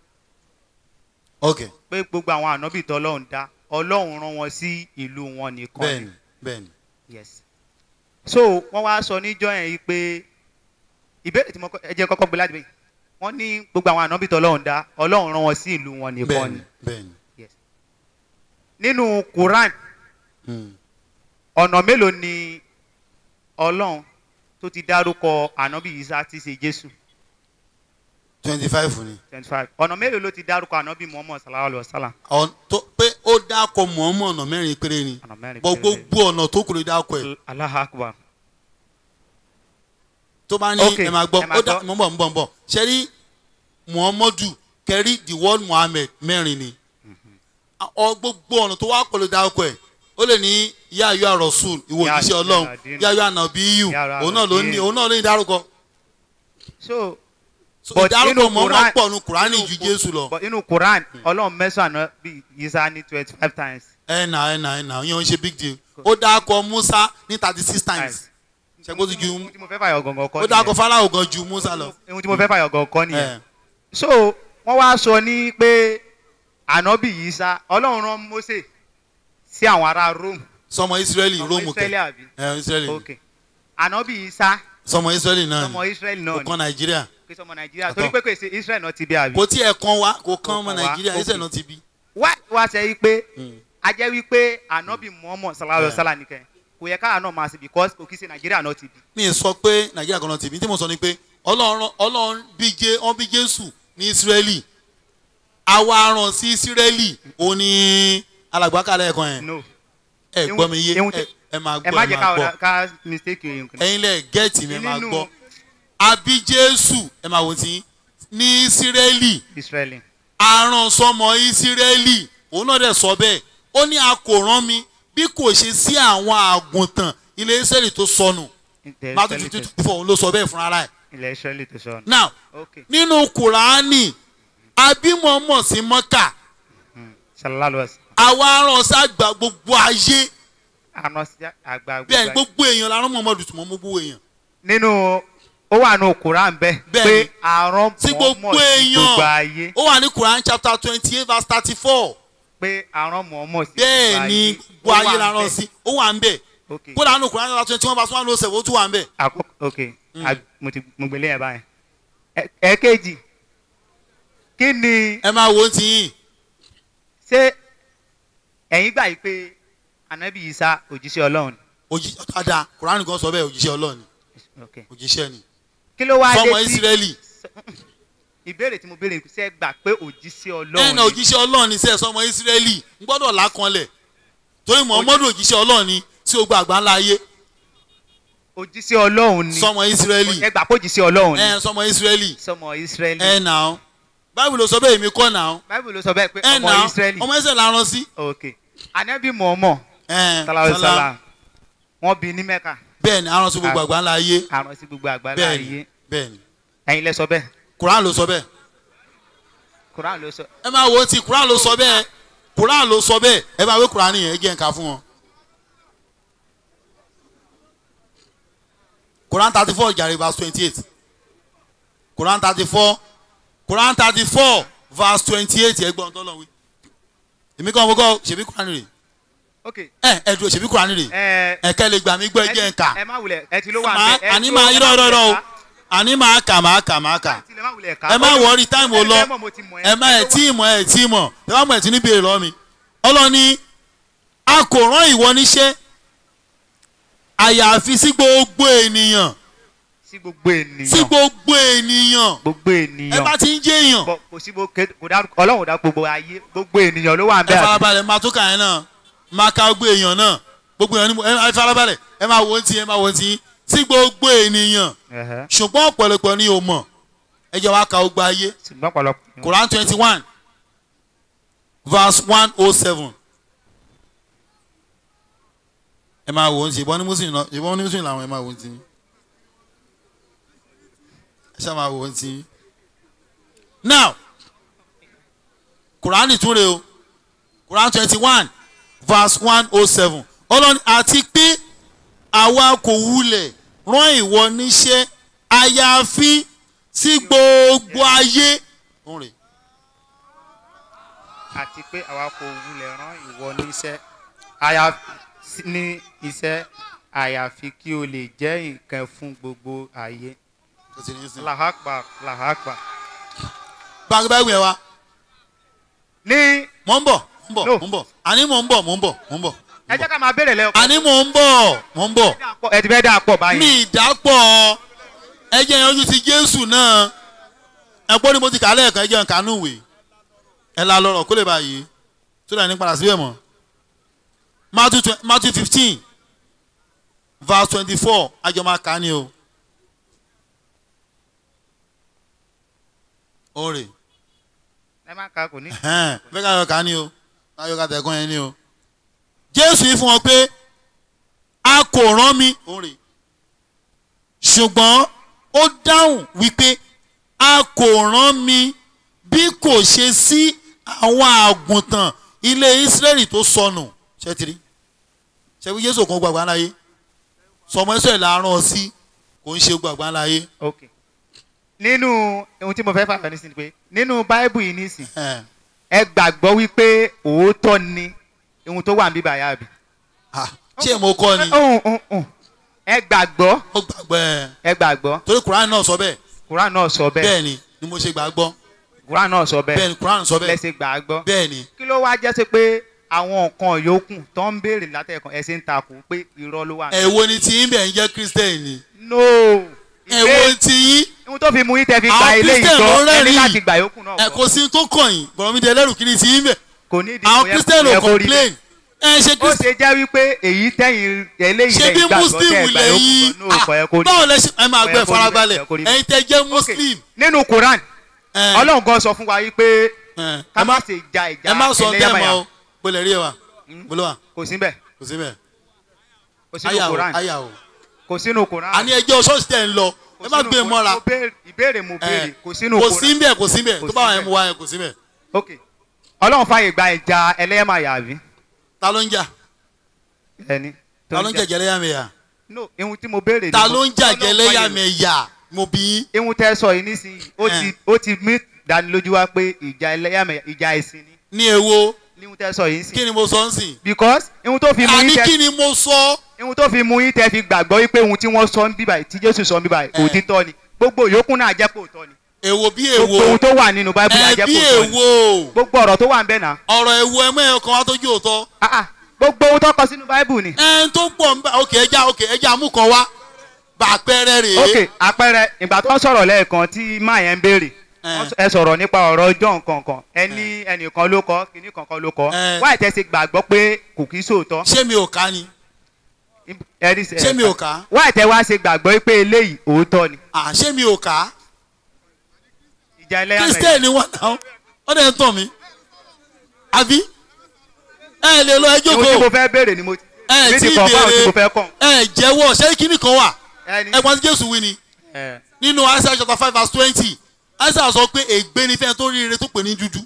ok pé gbogbo àwọn ànábì tọ́lọ́run dá ọlọ́run rán wọn sí ìlú wọn nìkan ni. bẹ́ẹ̀ni bẹ́ẹ̀ni yes so wọ́n wá sọ níjọ́ yẹn yìí pé ìbéèrè tí mo kọ́- ẹ jẹ́ kọ́kọ́ gbé láti bẹ́ẹ̀ wọ́n ní gbogbo àwọn ànábì tọ́lọ́run dá ọlọ́run rán wọn sí ìlú wọn nìkan bẹ́ẹ̀ni ni bẹ́ẹ̀ni nínú Quran Hmm. ọ̀nà mélòó ni ọlọ́run tó ti dárúkọ ànábì Isa tí í ṣe Jésù twenty five ni twenty five ọ̀nà mélòó ló ti dárúkọ ànábì Muhammad sallallahu alayhi wa sallam Ọ̀n- tó pé ó dákọ̀ mọ̀ọ́mọ̀ ọ̀nà mẹ́rin péré ni ọ̀nà mẹ́rin bọ́ péré. gbogbo ọ̀nà tó kù ló dákọ̀ ẹ̀ Allahu Akbar tó bá ní Ok, ẹ máa gbọ́ ẹ máa ó dá gbọ́. mọ̀ ń bọ̀ ń bọ̀ ń bọ̀ ṣe rí muhammadu kẹrí the word muhammed mẹ́rin ni ọ gbogbo ọ̀nà tó wá pọ̀ ló dákọ̀ ẹ̀ ó lè ní yá ayọ́ àròsùn ìwò Ya òjíṣẹ́ ọlọ́run Yaladin. yá ayọ́ ànàbíyù Ya òun náà ló ní Yaladin. òun náà ló ní dárúkọ so So, But ìdárúkọ nínú mọ̀ọ́mọ̀ Quran- pọ̀ nu kùránì nínú ju Qu- jésù lọ but inú Quran ọlọ́run mẹ́sàn-án ànábì Isa ní twenty five times ẹ̀ nà ẹ̀ nà ẹ̀ nà yẹn ò ń ṣe big deal ó dákọ̀ musa ní thirty six times ṣẹ́gbó ti ju ohun tí mo fẹ́ fàyọ̀ gọ̀ngàn kọ́ ó dákọ̀ fáráhùn gan ju musa lọ. ohun tí mo fẹ́ fàyọ̀ gọ̀ngàn kọ́ nìyẹn ẹ̀ so wọ́n wá sọ ní pé ànábì Isa ọlọ́run rán Mósè sí àwọn ará Rome sọmọ israẹli ọmọ róòmù Israẹli kẹ àbí ẹ israẹli ok ànábì Isa sọmọ israẹli náà ọmọ ni Israẹli náà kò ni kan nàìjíríà pé sọmọ Nàìjíríà Àtọ. torí pé kò sí Israẹli náà ti bí àbí kò tí ẹ kan wa kò kan Kò ọmọ kan wá, nàìjíríà ok. israẹli náà ti bí. wá wá ṣe yí pé Mm. a jẹ́ wípé ànábì Muhammad sallallahu alayhi wa Yeah. sallam nìkan kò yẹ káà náà máa ṣe because kò kí ṣe Nàìjíríà náà ti bí mi ì sọ pé nàìjíríà kan náà ti bí tí mo sọ ni pé ọlọ́run ọlọ́run bí jé wọ́n bí jésù ní israẹli àwa rán sí israẹli ó ní alàgbàkálẹ̀ ẹ̀kan yẹn no ẹ gbọ́ mi yé Ihun- ẹ- ẹ máa ẹ gbọ́ má ẹ jẹ́ máa gbọ́ ká ká mistake yẹn kan ẹ̀yin lẹ̀ gẹ́ẹ̀tì mi ẹ máa Nínú- gbọ́ àbí jésù ẹ máa wò tí ní israẹli Israẹli aràn sọmọ ìsírẹ́lì òun náà dẹ̀ sọ bẹ́ẹ̀ ó ní a kò rán mi bí kò ṣe sí àwọn àgùntàn ilé ìsírẹ́lì tó sọnù ilẹ̀ matthew Israẹli fifty tó- two four òun ló sọ bẹ́ẹ̀ fúnra rẹ̀ ilẹ̀ Israẹli tó sọ now ok nínú kùránì abímọ̀mọ̀ sí mọ́kà sallallahu alayhi wa sallam àwa aràn sàgbà gbogbo ayé àná sí àgbà bẹ́ẹ̀ ni gbogbo gbogbo èèyàn la rán Muhammadu tùmọ̀ mọ́ gbogbo èèyàn nínú ó wà nù Quran bẹ́ẹ̀ Bẹ́ẹ̀ pé ni. àrùn sí gbogbo Muhammad sí gbogbo ayé èèyàn ó wà ní Quran chapter twenty eight verse thirty four pé àrùn Muhammad sí bẹ́ẹ̀ ni gbogbo Ó ayé wà la rán ńbẹ̀. sí ó wà ń bẹ̀ ok kódà nínú Quran chapter twenty one verse one ló sẹ̀ ó tún wà ń bẹ̀. àkókò ok Mm. a- mo ti mo gbélé yẹn báyìí Ẹ- ẹ̀ẹ̀kejì kí ni ẹ máa wo ti yín ṣé ẹ̀yin gbà yìí pé anabi Isa òjíṣẹ́ Ọlọ́run ni? òjì ọ̀tàdà Quran gan sọ bẹ́ẹ̀ òjíṣẹ́ Ọlọ́run ni ok òjíṣẹ́ ni kí ló wá dé fọmọ tí Ísírẹ́lì ìbéèrè tí mo béèrè ṣe é gbà pé òjíṣẹ́ ẹ̀ ọlọ́run náà òjíṣẹ́ ọlọ́run ní sẹ́ sọmọ ìsírẹ́lì ń gbọ́dọ̀ lákanlẹ̀ torí muhammadu òjíṣẹ́ ọlọ́run ní sí ogbó àgbà ńlá ayé òjíṣẹ́ ọlọ́run ni sọmọ ìsírẹ́lì ẹ gbà pé òjíṣẹ́ ọlọ́run ni ẹ̀ sọmọ ìsírẹ́lì sọmọ israẹli ẹ̀ náà báyìí ló sọ bẹ́ẹ̀ èmi kọ́ náà báyìí ló sọ bẹ́ẹ̀ pé ẹ̀ ọmọ náà israẹli ọmọ ẹsẹ̀ la rán sí ok anabi mọ̀ọ́mọ̀ ẹ̀ salawu sálá salam wọ́n bí ní mẹ́ka bẹ́ẹ̀ ni arán sí gbogbo àgbà ńlá ayé àrùn sí gbogbo àgbáńlá bẹ́ẹ̀ ni ayé bẹ́ẹ̀ ni ẹ̀yin lẹ sọ bẹ́ẹ̀ kuran ló sọ bẹ́ẹ̀ kuran ló sọ ẹ máa wo ti kuran ló sọ bẹ́ẹ̀ kuran ló sọ bẹ́ẹ̀ ẹ máa wé kuran yẹn ẹ jẹ́ nǹkan fún wọn. Quran thirty four jàre verse twenty eight Quran thirty four Quran thirty four verse twenty eight ẹgbọ́n tó lọ wí. èmi kàn fọkọ ṣèbí Quran rè ok ẹ ẹ dúró ṣèbí Quran rè ẹ ẹ kẹ́ lè gbà mí gbọ́ ẹ jẹ́ nǹka ẹ má wulẹ̀ ẹ ti ló wà Màá- ẹ àní tó- máa ẹ irọ́ má irọ́ irọ́ o wulẹ̀ ká. àní máa kà máa kà máa kà Ẹ má wulẹ̀ ká. ẹ má wọrí táìmù ò lọ Ẹ mọ̀ mo ti mọ̀ ẹ má ẹ tí ì mọ̀ ẹ tí ì mọ̀ ẹ má mọ̀ ẹ tí ní béèrè lọ́wọ́ mi ọlọ́ni a kò rán ìwọ níṣẹ́ àyàfi sí gbogbo ènìyàn sí gbogbo sí ènìyàn gbogbo ènìyàn gbogbo ẹ ènìyàn bá ti ń jẹ́ èèyàn Bọ̀, kò sí gbogbo kò dá ọlọ́run dá gbogbo ayé gbogbo ènìyàn ló wà ń ẹ bẹ́ẹ̀ àbí? farabalẹ̀ máa tó kà yẹn náà máa ka gbogbo èèyàn náà gbogbo èèyàn ni mo ẹ farabalẹ̀ ẹ máa wo ti ẹ máa wo ti sí gbogbo ènìyàn Ẹ̀hẹ́. ṣùgbọ́n ọ̀pọ̀lọpọ̀ ni o mọ̀ ẹ jẹ́ wá ka gbogbo ayé ṣùgbọ́n pọ̀lọpọ̀ Quran twenty one verse one oh seven. ẹ máa wò ó ṣe ìbọn ní muslim náà ìbọn ní muslim làwọn ẹ máa wò ó ti ẹ ṣáà máa wò ó ti. now Quran ìtúre o Quran twenty one verse one oh seven ọlọ́ni àti pé àwa kò wulẹ̀ rán ìwọ níṣẹ́ àyàfi sí gbogbo ayé. Òun rèé. àti pé àwa kò wulẹ̀ rán ìwọ níṣẹ́ àyàfi ní iṣẹ́ àyàfi kí o lè jẹ́ nǹkan fún gbogbo ayé Ó ti ní í sìn. làhápà làhápà. báńkì báyìí wẹ̀ wá ní mò ń bọ̀ mò ń bọ̀ No. mò ń bọ̀ àní mò ń bọ̀ mò ń bọ̀ mò ń bọ̀ ẹ jẹ́ ká máa béèrè lẹ́yọ̀ àní mò ń bọ̀ mò ń bọ̀ ẹ ti fẹ́ dà pọ̀ báyìí. mi ìdápọ̀ ẹjẹ́ yẹn ojú ti Jésù náà ẹ̀pọ́ ni mo ti kà á lẹ́ẹ̀kan ẹjẹ́ nǹkan nù wè ẹ̀ la lọ́rọ̀ kó lè báyìí tó dà ní padà síbẹ̀ mọ́ Matthew twen- Matthew fifteen verse twenty-four àjọ máa kà á ni o. Òòrè ẹ má ka kò ní. ẹ̀hẹ́n, fẹ́ ká yọ ká ní o ká yọ ká tẹ̀kọ́ yẹn ní o. Jésù yìí fún wọn pé a kò rán mi òrè ṣùgbọ́n ó dáhùn wípé a kò rán mi bí kò ṣe sí àwọn àgùntàn ilé Ísírẹ́lì tó sọnù ṣẹ́tìrí ṣẹ́bí Jésù kan gbàgbá láyé sọmọ ẹsẹ̀ là ń rán ọ sí kò ń ṣe gbàgbá láyé. ok nínú ohun tí mo fẹ́ fààyàn nísìnyí pé nínú báíbù yìí nísìnyí Ẹ̀hẹ́n. ẹ gbàgbọ́ wípé òótọ́ ni ohun tó wà ń bíbà yá bi. Ah, ṣé mo kọ́ ni Uhun, uhun, uhun. ẹ gbàgbọ́ mo gbàgbọ́ ẹ̀ ẹ gbàgbọ́ torí Kùránì náà sọ bẹ́ẹ̀ kuran náà sọ bẹ́ẹ̀ bẹ́ẹ̀ ni ni mo ṣe gbàgbọ́ kuran náà sọ bẹ́ẹ̀ bẹ́ẹ̀ ni Kùránì sọ bẹ́ẹ̀ lẹ́sẹ̀ gbàgbọ́ bẹ́ẹ̀ ni kí ló wá jẹ́ sí pé àwọn nǹkan yòókù tó ń béèrè látẹ̀kàn ẹ̀ ṣe ń takò pé irọ́ ló wà. ẹ̀wo ni tí yín bẹ̀ ń jẹ́ Christian ni no ẹ̀wo ìbéèrè ti yín ohun tó fi mú yín tẹ́ fi Àwọn gba ilé Christian ìjọ ló ẹni rẹ́rìn-ín. láti gbà yòókù náà ẹ̀ kọ́. kò sí tó kàn yín bọ̀rọ̀mídìí ẹlẹ́rù kiri ti yín bẹ̀ kò ní ìdí àwọn kò yẹ- Christian kò ò yẹ kó rí complain ẹ̀ ṣe ó Christian ṣe jẹ́ wípé èyí tẹ́yìn eléyìí ṣe lẹ̀ bí ìgbàgbọ́ Muslim tẹ́ gbà lẹ́yìn yòókù náà kò yẹ kó rí báwo lẹ ṣe ẹ máa Kò gbẹ yẹ kó rí farabalẹ̀ bẹ́ẹ̀, kò yẹ kó rí bẹ́ẹ̀. ẹ̀yin tẹ́ jẹ́ Ok, Muslim nínú Quran ẹ̀, Ọlọ́run gan sọ fún wa wípé ẹ̀, ká ẹ má má ṣe ja ìjà ẹ má sọ bẹ́ẹ̀ mọ́ ẹlẹ́yàmẹ̀yà o bọ́lẹ̀ rí ẹ wa bọ́lẹ̀ wa kò sí bẹ́ẹ̀ kò sí bẹ́ẹ̀ kò sínú àyà o Quran àyà o kò sínú Quran àní ẹjọ́ ṣọ́ọ̀ṣì tẹ̀ ń lọ Kò ẹ má sínú gbé Quran. mọ́ra Mo béèrè- ìbéèrè mo béèrè ẹ̀, kò sínú kò Quran sí bẹ́ẹ̀ kò sí bẹ́ẹ̀ Kò tó sí bá wà bẹ́ẹ̀. yẹn mu wá yẹn kò sí bẹ́ẹ̀ ok Ọlọ́run fàyè gba ìjà ẹlẹ́yàmẹ̀yà àbí ta ló ń jà ẹni tó ta ló ń jà. jẹ̀jẹ̀ lẹ́yàmẹ̀yà no ihun tí mo béèrè ni ta mo- ló ń jàjẹ́ Ọlọ́run fàyè- lẹ́yàmẹ̀yà mo bí yín ihun tẹ́ sọ yìí nísìnyí ó Ẹ̀. ti ó ti mí dánilójú wá pé ìjà ẹlẹ́yàmẹ̀yà ìjà ẹ̀sìn ni ní èwo ní ihun tẹ́ sọ yìí kí nísìnyí ni mo sọ ń sìn because ihun tó fi mú àní yín tẹ́ kí ni mo sọ ihun tó fi mú yín tẹ́ fi gbàgbọ́ wípé ohun tí wọ́n sọ ń bíbà tí Jésù sọ ń bíbà Ẹ̀. òtítọ́ ni gbogbo yòókù náà jẹ́ pé òótọ́ ni èwo bí gbogbo èwo ohun tó wà nínú báíbù náà ẹ jẹ́ bí pé òótọ́ ni èwo gbogbo ọ̀rọ̀ tó wà ń bẹ̀ náà ọ̀rọ̀ èwo ẹ mẹ́rin kan wá tójú òótọ́ ah ah gbogbo ohun tó kọ sínú báíbù ni ẹ tó pọ̀ ń bá ok ẹja ok ẹja mú kan wá bá àpẹẹrẹ rèé ok àpẹẹrẹ ìgbà tó ń sọ̀rọ̀ lẹ́ẹ̀kan tí máa yẹn ń béèrè Eh. Wọ́n sọ- ẹ sọ̀rọ̀ nípa ọ̀rọ̀ ọjọ́ nǹkan kan ẹni ẹnìkan ló kọ́ kìíní kankan ló kọ́ Eh. wáyé tẹ́ ṣe gbàgbọ́ pé kò kí sóòótọ́ ṣé mi ò ká ni ẹni sẹ- ṣé mi ò ká wáyé tẹ́ wá ṣe gbàgbọ́ pé eléyìí òótọ́ ni à ṣé mi ò ká ìjà ẹlẹ́yàmẹ̀yà kristian ni wọn náà wọn dẹ̀ ń tàn mí àbí ẹ lè lọ ẹjọ́ ohun tí mo kó fẹ́ béèrè ni mo ti ẹ mi tí ti kọ̀ fáwọn tí mo béèrè fẹ́ kọ̀ ẹ jẹ́wọ́ ṣé kíní kan wà ẹni ẹ̀gbọ́n tí jésù wí ni ẹ nínú Isaiah chapter five verse twenty Isaiah sọ pé ègbé ni fẹ́ẹ́ tó rí ire tó pè ní dúdú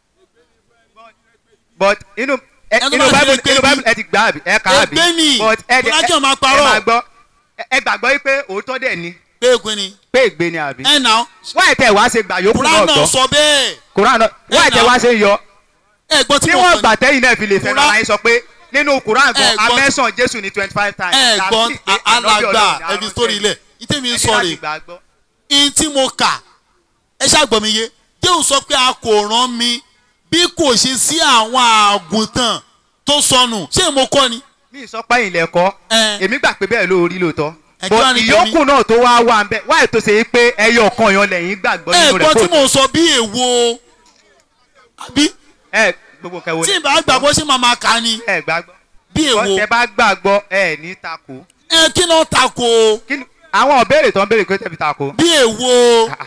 but inú ẹ- Ẹni tó inú bá ṣe bible ègbé inú ni- bible ẹ ti gbà àbí ẹ kà á àbí ègbé ni but ẹ dẹ- Fọlákẹ́ máa ẹ parọ́. máa gbọ́ ẹ- ẹ gbàgbọ́ yìí pé òótọ́ dẹ̀ ni pé ègbé ni pé ègbé ni àbí ẹ nà wáyé tẹ́ wá ṣe gbà yòókù náà kúrán náà gbọ́ sọ bẹ́ẹ̀ kuran náà wáyé tẹ́ now. wá ṣe ń yọ ẹ̀gbọ́n tí mo níwọ̀n sọ gbà tẹ́yìn náà fi lè fẹ́ Quran- náà yín sọ pé nínú kuran gan Eh, gbọ́- amẹ́sàn jésù ní twenty five times ẹ̀gbọ́n Tàbí pé ànábì alàgbà Ọlọ́run ni ẹbí aránṣẹ́. sórí ilẹ̀ ìtẹ̀mí ń Ẹ ní sọ láti rè gbàgbọ́. in tí mo kà ẹ ṣàgbọ́n mi yé jéhùn sọ pé a kò rán mi bí kò ṣe sí àwọn àgùntàn tó sọnù ṣé mo kọ́ ni. mi sọ pé ilẹ̀ kọ́ ẹ èmi gbà pé bẹ́ẹ̀ ló rí lóòótọ́ Ẹ kí but wá ní ìyókù náà tó wá wà ń bẹ wáyé tó ṣe é pé ẹyọ kan yan lẹ́yìn gbàgbọ́ nínú rẹ̀ ẹ̀gbọ́n tí kó mo sọ bí èwo àbí ẹ gbogbo kẹwo tí ìbá gbàgbọ́ ṣé màmá kà ni ẹ gbàgbọ́ bí èwo tẹ bá gbàgbọ́ ẹ ní takò ẹ kí náà tako Kí ni- àwọn ìbéèrè tó ń béèrè pé tẹ̀bi takò bí èwo Ah,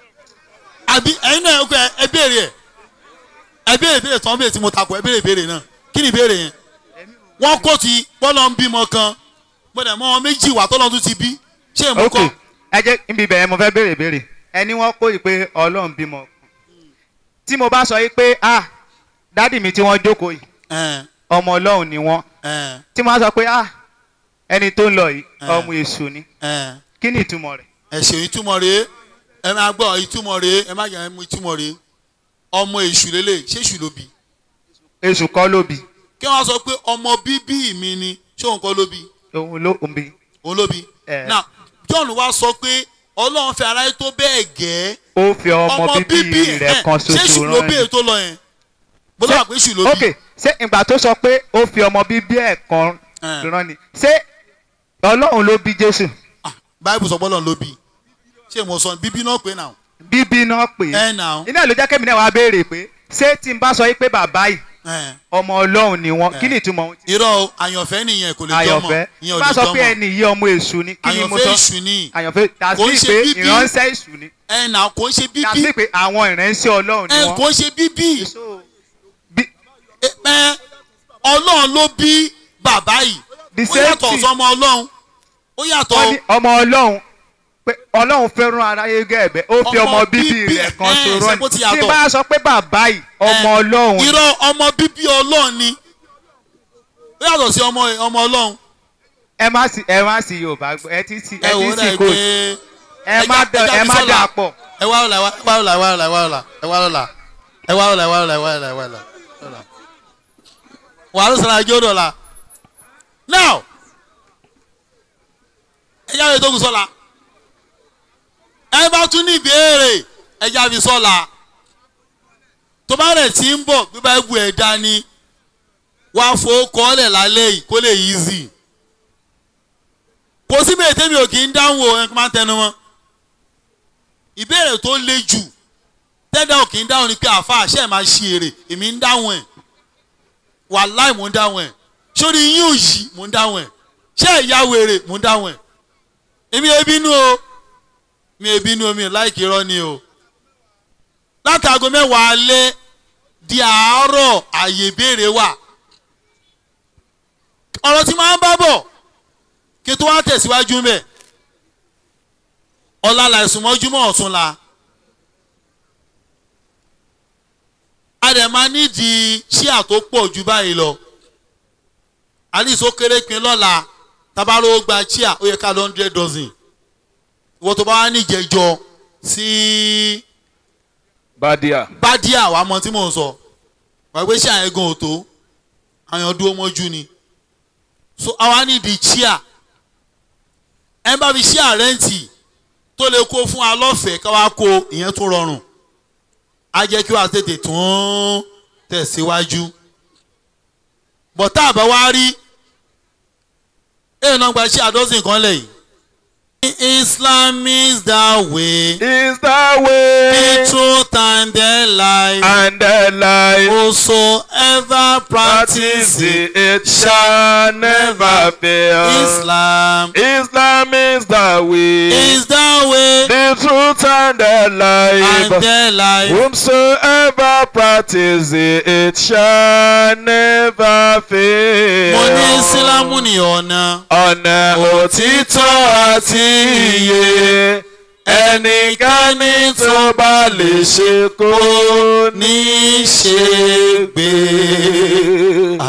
àbí ẹ̀yin náà ẹ ẹ béèrè ẹ ẹ béèrè béèrè tí wọ́n béèrè tí mo tako ẹ béèrè béèrè náà kí ni ìbéèrè yẹn wọ́n kò tí bọ́lá ń bímọ kan gbọ́dọ̀ mọ́ wọn méjì wà tọ́lọ́ tún ti bí ṣé mo ok kọ́ ẹ jẹ́ níbi ìbẹ̀rẹ̀ mo fẹ́ béèrè béèrè ẹni wọ́n kó yìí pé ọlọ́run bímọ tí mo bá sọ yìí pé ah dádì mi tí wọ́n jókòó yìí ẹ ọmọ ọlọ́run ni wọ́n ẹ tí mo bá sọ pé ah ẹni tó ń lọ yìí Eh. ọmọ èṣù ni ẹ kí ni ìtumọ̀ rẹ̀ ẹ ṣe ìtumọ̀ rèé ẹ máa gbọ́ ìtumọ̀ rèé ẹ má yẹ ẹ mú ìtumọ̀ rèé ọmọ èṣù lélẹ̀ ṣé èṣù ló bí èṣù kọ́ ló bí kí wọ́n sọ pé ọmọ bíbí mi ni ṣé òun kọ́ ló bí òun ló ń bí òun ló bí Eh. now John wá sọ pé ọlọ́run fẹ́ aráyé tó bẹ́ẹ̀ gẹ́ẹ́ ó fi ọmọ bíbí rẹ̀ ẹ̀, kan ṣé èṣù ṣoṣo ló bí rán èyí tó lọ yẹn bó Ṣé- lọ́wọ́ pé èṣù ló bí ok ṣé ìgbà tó sọ pé ó fi ọmọ bíbí ẹ̀ kan Eh. rán ni ṣé ọlọ́run ló bí jésù Ah, báyìí sọ bọ́lọ̀ ló bí ṣé mo sọ bíbí náà pé náà bíbí náà pè é ẹ náà iná ló jẹ́ kẹ́mi náà wá béèrè pé ṣé tí n bá sọ yìí pé bàbá yìí ẹ ọmọ ọlọ́run ni wọ́n Eh. kí ni ìtumọ̀ ohun tí irọ́ o, àyànfẹ́ nìyẹn kò lè jọmọ àyànfẹ́ ìyẹn ò bá lè sọ pé jọmọ ẹni yìí ọmọ èṣù ni kí ni mo àyànfẹ́ sọ èṣù ni àyànfẹ́ Kò ń dàsí ṣe pé bíbí. ìránṣẹ́ èṣù ni ẹ náà kò ń ṣe bíbí dàsí pé àwọn ìránṣẹ́ ọlọ́run ni ẹ wọ́n kò ń ṣe bíbí So, bí- ẹ ẹ, ọlọ́run ló bí bàbá yìí The ó same yàtọ̀ thing. sọmọ ọlọ́run ó yàtọ̀ wọ́n ní ọmọ ọlọ́run pé ọlọ́run fẹ́ràn aráyé gẹ̀ẹ́bẹ́ ó fi Ọmọ ọmọ bíbí bíbí rẹ̀ kan ẹ̀, ṣòro ṣé ni bó ti tí yàtọ̀? bá sọ pé bàbá yìí ọmọ ẹ, ọlọ́run ni, irọ́ ọmọ bíbí ọlọ́run ni ó yàtọ̀ sí ọmọ ọmọ ọlọ́run ẹ má sì ẹ má sì yorùbá gbọ́ ẹ ti sì ẹ ẹ wò ti ó sì dà kò pé ẹ má ẹja- dà ẹja ẹ fi má sọ́la. dà pọ̀ ẹ wá ọ̀la ẹ wá ọ̀la ẹ wá ọ̀la ẹ wá ọ̀la ẹ wá ọ̀la ẹ wá ọ̀la ẹ wá ọ̀la ẹ wá ọ̀la ẹ wá ọ̀la ọ̀la. wàhálà sọ̀rọ̀ àjọ dọ̀la now ẹ yá mi tó kù sọ́la ẹ bá tún ní ìbéèrè ẹ já fi sọ́la tó bá rẹ̀ tí ń bọ̀ bí bá bu ẹ̀ dání wá fowó kọ́lẹ̀ lálẹ́ yìí kó lè easy kò síbi ètè mi ò kì í dáhùn o ẹ máa ń tẹnu mọ́ ìbéèrè tó le jù tẹ́dá ò kì í dáhùn ni pé àfa àṣẹ máa ṣe èrè èmi ń dáhùn ẹ̀ wàláì mò ń dáhùn ẹ̀ sórí yín ò yí mò ń dáhùn ẹ̀ ṣé ẹ̀yà wèrè mò ń dáhùn ẹ̀ èmi ò bínú o mi ò bínú o mi ò láìkí irọ́ ni o látàgọ́ mẹ́wàá alẹ́ di àárọ̀ àyè ìbéèrè wà ọ̀rọ̀ tí máa ń bá bọ̀ kí tó wá tẹ̀síwájú mbẹ̀ ọ̀la làìsùn mọ́júmọ́ ọ̀tún la a dẹ̀ máa nídìí ṣíà tó pọ̀ ju báyìí lọ àlìsó kéré pin lọ́la tabaró gba ṣíà ó yẹ ká lọ hundred dozen ìwọ tó bá wá níjẹjọ sí Badia. bádíà wàá mọ tí mò ń sọ wàá gbé ṣíà yẹn gan òtó àyàn dúró mọ́jú ni so àwa nídìí ṣíà ẹ bá fi ṣíà rẹ́ǹtì tó lè kó fún wa lọ́fẹ̀ẹ́ káwá kó ìyẹn tó rọrùn á jẹ́ kí wàá tètè tún tẹ̀síwájú bọ̀tá àbá wá rí èèyàn náà gba ṣíà dọ́sìn kan lẹ̀ yìí. Islam is the way. Is the the way, the truth and the life. and the life. Whosoever Practice practices it shall never fail. Islam Islam is the way, is the way the truth and the and life. the life. Whomsoever practice it shall never fail. Mo ní Ìsìlámù ní ọ̀nà. ọ̀nà òtítọ́ àti iye ẹnikẹ́ni tó bá lè ṣe kó ní ṣe gbé.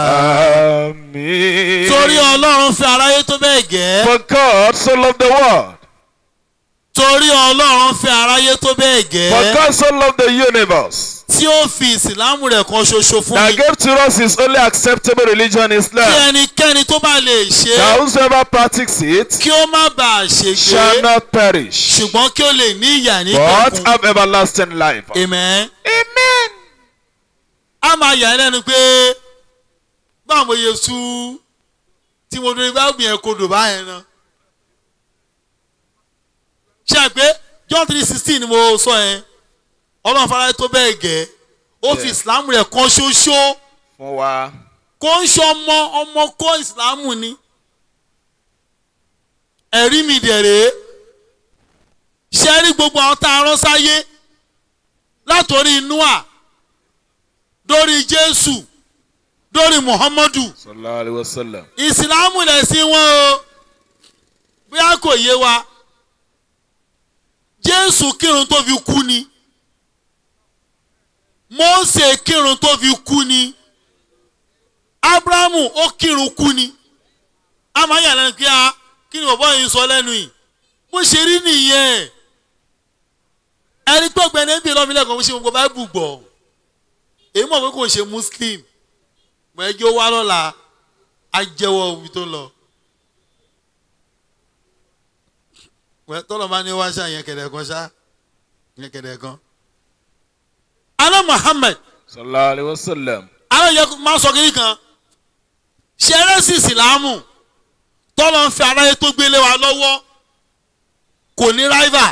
Àmín. Torí Ọlọ́run fi aráyé tó bẹ́ẹ̀ gẹ́. For God so loved the world. Torí Ọlọ́run fi aráyé tó bẹ́ẹ̀ For gẹ́. God so loved the universe. Tí ó fi Ìsìlámù rẹ̀ kan ṣoṣo fún That mi. gave to us his only acceptable religion Kí Islam. ẹnikẹ́ni tó bá lè ṣe é, That whosoever practices it kí ó má bàa shall ṣègbé. not perish. Ṣùgbọ́n kí ó lè ní ìyà ní But kẹ̀kún. have everlasting life. Amen. Amen. a máa yà ẹ́ lẹ́nu pé báwo mo yẹ sú tí mo dúró báwo yẹn kodò báyẹn náà. ṣe é pé John three sixteen ni mo sọ yẹn ọlọ́run fara tó bẹ́ẹ̀ gẹ́ ó fi Yeah. ìsìlámù rẹ̀ kan ṣoṣo Fún wa. kó ń ṣe ọmọ ọmọ kó ìsìlámù ni. ẹ̀rí mi dẹ̀rẹ̀ ṣe rí gbogbo àwọn tá a rán sáyé látòrí Noah dórí Jésù dórí Muhammadu Sallallahu alayhi wa sallam. ìsìlámù lẹ̀ sí wọn o bóyá kò yé wa Jésù kírun tó fi kú ni Mósè kírun tó fi kú ni Ábúráhámù ó kírun kú ni a máa yà lẹ́nu kí a kí ni bàbá yìí sọ lẹ́nu yìí bó ṣe rí nìyẹn ẹni tó gbẹ ní ẹbí lọ́mí lẹ́kọ̀ọ́ mo ṣe gbogbo báìbù gbọ́ èyí mọ̀ pé kò ṣe muslim mọ̀ ẹjọ́ wá lọ́la á jẹ́wọ́ ibi tó lọ. wẹ́ tọ́lọ̀ bá ní wá ṣá yẹn kẹ̀dẹ̀ kan ṣá yẹn kẹ̀dẹ̀ kan. alẹ́ Muhammad Sallallahu alayhi wa sallam. alẹ́ yẹ máa sọ kiri kan ṣẹrẹ́sì ìsìlámù tọ́lọ̀ ń fi aráyé tó gbélé wa lọ́wọ́ kò ní ráìvà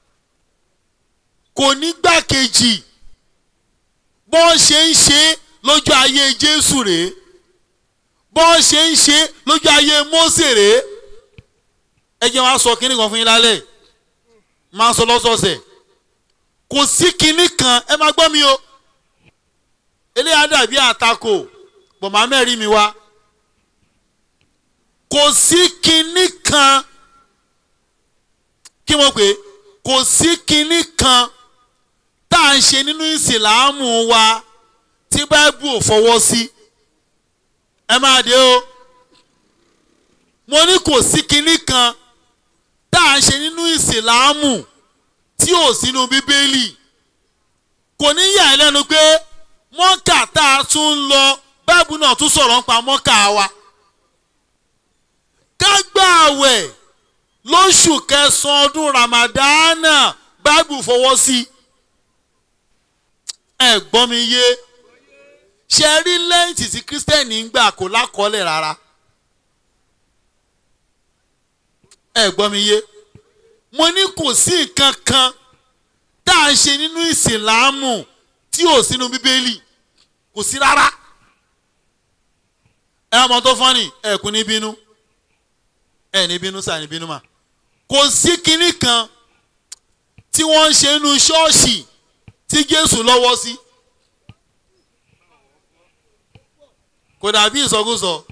kò ní gbàkejì bọ́n ṣe ń ṣe lójú ayé Jésù rèé bọ́n ṣe ń ṣe lójú ayé Mósè rèé ẹ jẹ́ wá sọ kínní kan fún yín lálẹ́ máa sọ lọ́sọ̀ọ̀sẹ̀ kò sí kínní kan ẹ máa gbọ́ mi o eléyà dàbí àtakò bọ̀mọ̀ mẹ́rin mi wá kò sí kínní kan kí mo pè é kò sí kínní kan tá à ń ṣe nínú ìsìláàmù wa tí báíbù ò fọwọ́ sí ẹ máa dé o mo ní kò sí kínní kan tá à ń ṣe nínú ìsìláàmù tí ò sínú bíbélì kò ní yà ẹ́ lẹ́nu pé mọ́kà tá a tún ń lọ báíbù náà tún sọ̀rọ̀ ń pa mọ́kà wa ká gbà àwẹ̀ lóṣù kẹsàn-án ọdún ramadana báíbù fọwọ́ sí ẹ gbọ́ mi yé ṣe rí lẹ́ǹtì tí kírísítẹ́nì ń gbà kó lákọọ́lẹ̀ rárá ẹ gbọ́ mi yé mo ní kò sí nǹkan kan tá à ń ṣe nínú ìsìlámù tí ò sínú bíbélì kò sí rárá ẹ ọmọ tó fọ́nì ẹ kú ní bínú ẹ ní bínú sáà ní bínú mà kò sí kinní kan tí wọ́n ń ṣe nínú ṣọ́ọ̀ṣì tí Jésù lọ́wọ́ sí kò dàbí ìsọkúsọ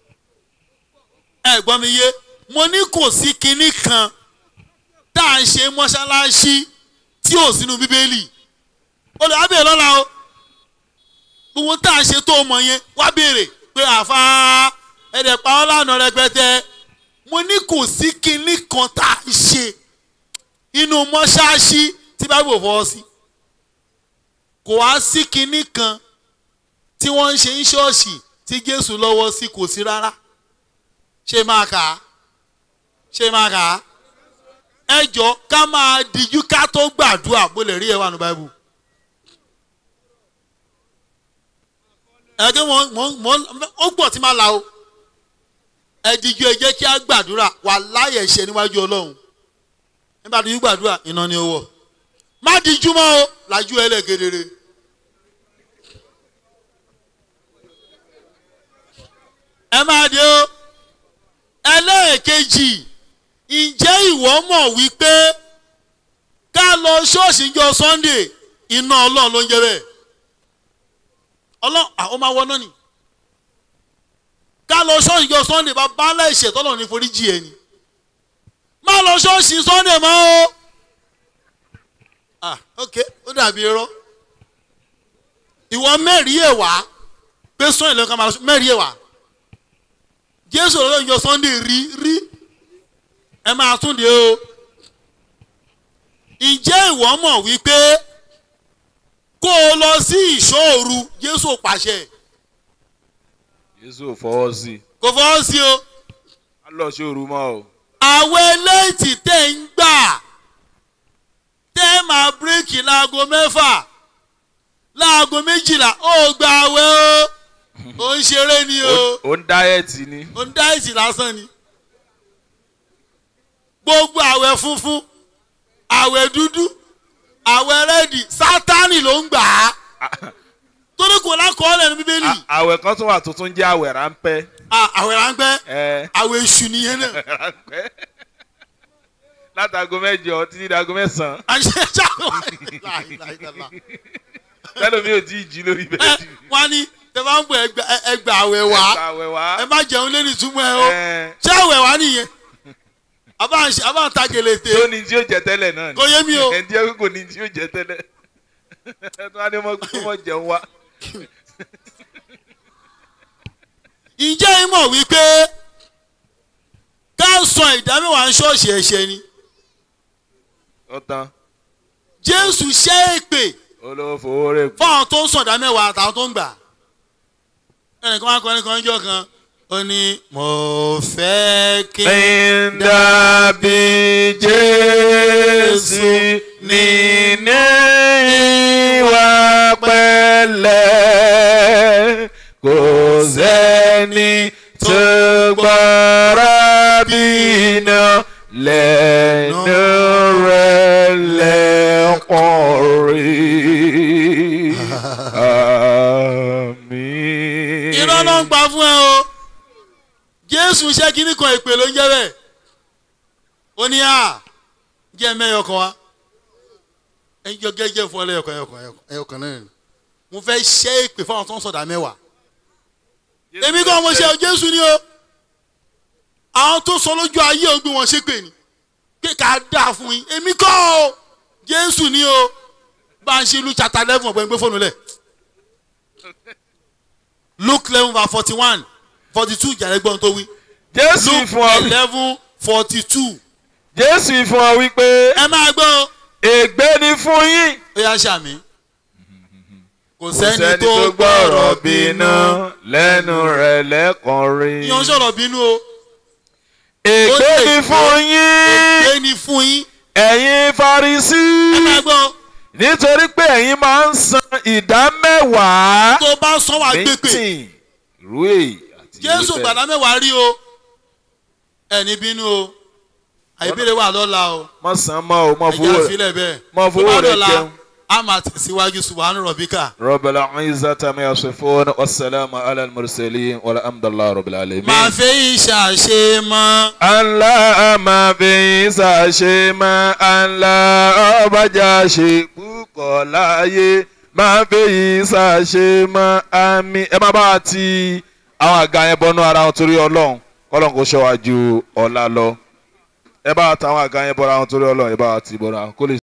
ẹ gbọ́ mi yé mo ní kò sí kinní kan tá à ń ṣe mọ́ṣáláṣí tí ò sínú bíbélì olùwàbẹ̀ lọ́la o gbogbo tá à ń ṣe tó mọ̀ yẹn wá béèrè pé àfa ẹ̀dẹ̀ pa ọ́ lánàá rẹpẹtẹ mo ní kò sí kinní kan tá à ń ṣe inú mọ́ṣáláṣí tí bábí ò fọwọ́ sí kò wá sí kinní kan tí wọ́n ń ṣe ní ṣọ́ọ̀ṣì tí Jésù lọ́wọ́ sí kò sí rárá ṣé máa kà á ṣé máa kà á ẹ jọ ká máa dijú ká tó gbàdúrà bó lè rí ẹ wà ní báíbù. ẹgbẹ́ wọn wọn ó gbọ́ tí máa la o ẹ dijú ẹ jẹ́ kí á gbàdúrà wà láyé ẹ̀ṣẹ̀ níwájú Ọlọ́run nígbà tó yí gbàdúrà iná ni ó wọ̀ má dijú mọ́ o làjú ẹ lẹ́gẹ̀dẹ̀rẹ̀. ẹ máa dé o ẹlẹ́ẹ̀kejì ǹjẹ́ ìwọ mọ̀ wípé ká lọ ṣọ́ọ̀ṣì jọ sunday iná ọlọ́run ló ń jẹ́ bẹ́ẹ̀ ọlọ́run àwọn máa wọná ni ká lọ ṣọ́ọ̀ṣì jọ sunday bá bá ńlá ìṣẹ̀ tọ́lọ̀ ní foríjì ẹ̀ ni má lọ ṣọ́ọ̀ṣì sunday mọ́ o ah ok ó dàbí irọ́ ìwọ mẹ́rin ẹ̀ wá pé sunday lọ́kàn máa lọ mẹ́rin ẹ̀ wá jésù ọlọ́run jọ sunday rí rí ẹ máa tún de o ǹjẹ́ ìwọ mọ̀ wípé kó o lọ sí ìṣòru jésù pàṣẹ jésù ò fọwọ́ sí i kò fọwọ́ sí o á lọ ṣòru mọ́ o. àwọn eléyìí tẹ̀ ń gbà tẹ́ máa bíréèkì láago mẹ́fà láago méjìlá ó gba àwẹ̀ o ó ń ṣeré ni o ó ń dáyẹ̀tì ni. ó ń dá ìsì lásán ni gbogbo àwẹ̀ funfun àwẹ̀ dúdú àwẹ̀ rẹ́dì sátánì ló ń gbà á torí kò lákọọ́lẹ̀ ní bíbélì À- àwẹ̀ kan tún wà tuntun jẹ́ àwẹ̀ ráńpẹ́. Ah, àwẹ̀ ráńpẹ́ ẹ àwẹ̀ èṣù nìyẹn náà ráńpẹ́. látago mẹ́jọ títí dago mẹ́sàn-án àṣẹ ṣàwọn láìláìláìlá lẹ́nu mi ò tí ì jí lórí bẹ́ẹ̀dì. wọ́n ní tẹ bá ń bọ̀ ẹgbà ẹgbà àwẹ̀ wá Ẹ̀ka àwẹ̀ wá. ẹ má jẹun lé ní túmọ̀ ẹ o Ẹ, ṣé àwẹ̀ wá nìyẹn àbá ń ṣe- àbá ń ta gèlètè tí ó ní tí ó jẹ tẹ́lẹ̀ náà ni. kò yé mi o ẹ̀ ń jẹ́ kò ní tí ó jẹ tẹ́lẹ̀. ẹ tún wá ní mọ́ kó mọ́ jẹun wá. ǹjẹ́ ẹ mọ̀ wípé ká sọ ìdámẹ́wàá ń ṣọ́ọ̀ṣì ẹ̀ṣẹ̀ ni ó tán jésù ṣẹ́ èpè olówó fowó rẹ̀ kú. fún àwọn tó ń sọ ìdámẹ́wàá àtàwọn tó ń gbà ẹnìkan wá kọrin kan jọ kan ó ní mo fẹ́ kí ń dàbí jésù nínú ìwà pẹ̀lẹ́ kò sẹ́ni tó gbọ́ra bínú lẹ́nu rẹ̀ lẹ́kọ̀ọ́ rí. Àmín. irọ́ ló ń pa fún ẹ o jésù ṣẹ́ kínní kan èpè ló ń jẹ́ bẹ́ẹ̀ ó ní à jẹ́ mẹ́yọ kan wá ẹjọ́ gẹ́gẹ́ fún ẹlẹ́yọkan ẹyọkan ẹyọkan náà ni mo fẹ́ ṣẹ́ èpè fún àwọn tó ń sọ̀dà mẹ́wàá èmi kan mo ṣe jésù ni o àwọn tó sọ lójú ayé ò gbé wọn ṣépè ni pé ká dáa fún yín èmi kọ́ o jésù ni o bá ń ṣe lu chapter eleven ọ̀gbẹ́ni gbé fóònù lẹ̀ luke eleven verse forty one forty two jàre gbọ́n tó wí jésù luke fún ọ eleven forty two jésù fún ọ wípé ẹ máa gbọ́ o ègbé ni fún yín ó yá ṣàmì kò kò sẹ́ni tó gbọ́rọ̀ bínú lẹ́nu rẹ̀ lẹ́kàn rí yan sọ̀rọ̀ bínú o ègbé ó lè ni fún yín ègbé ni fún yín ẹ̀yin farisí ẹ máa gbọ́ o nítorí pé ẹ̀yin máa ń san ìdá mẹ́wàá tó bá sọ wà gbépè mítìn ìrú èyí àti jésù ìrú bẹ́ẹ̀. gbàdá mẹ́wàá rí o ẹni bínú o àìbéèrè wà lọ́la o mọ san mọ o mọ ẹ̀jẹ̀ fowó rẹ̀ àfilẹ̀ bẹ́ẹ̀ mọ tó fowó bá rẹ̀ dọ̀la jẹun. a máa tẹ̀síwájú subahana rọ̀bíkà rọbìlà ìzàtà mi àṣefún wasalaamu ala mursalin wàlá amdàlá rọbìlà alamin. máa fẹ́ ìṣàṣe mọ́ Allah máa fi ṣàṣe mọ́ Allah ọbàjá ṣe púpọ̀ láàyè máa fi ṣàṣe mọ́ àmì. ẹ má bá wa ti àwọn àga yẹn bọ́nú ara wọn torí ọlọ́run kọ́lọ́n kò ṣọ́ wa ju ọ̀la lọ. ẹ bá wa ta àwọn àga yẹn bọ́ra wọn torí ọlọ́run ẹ bá wa ti bọ́ra kó lè.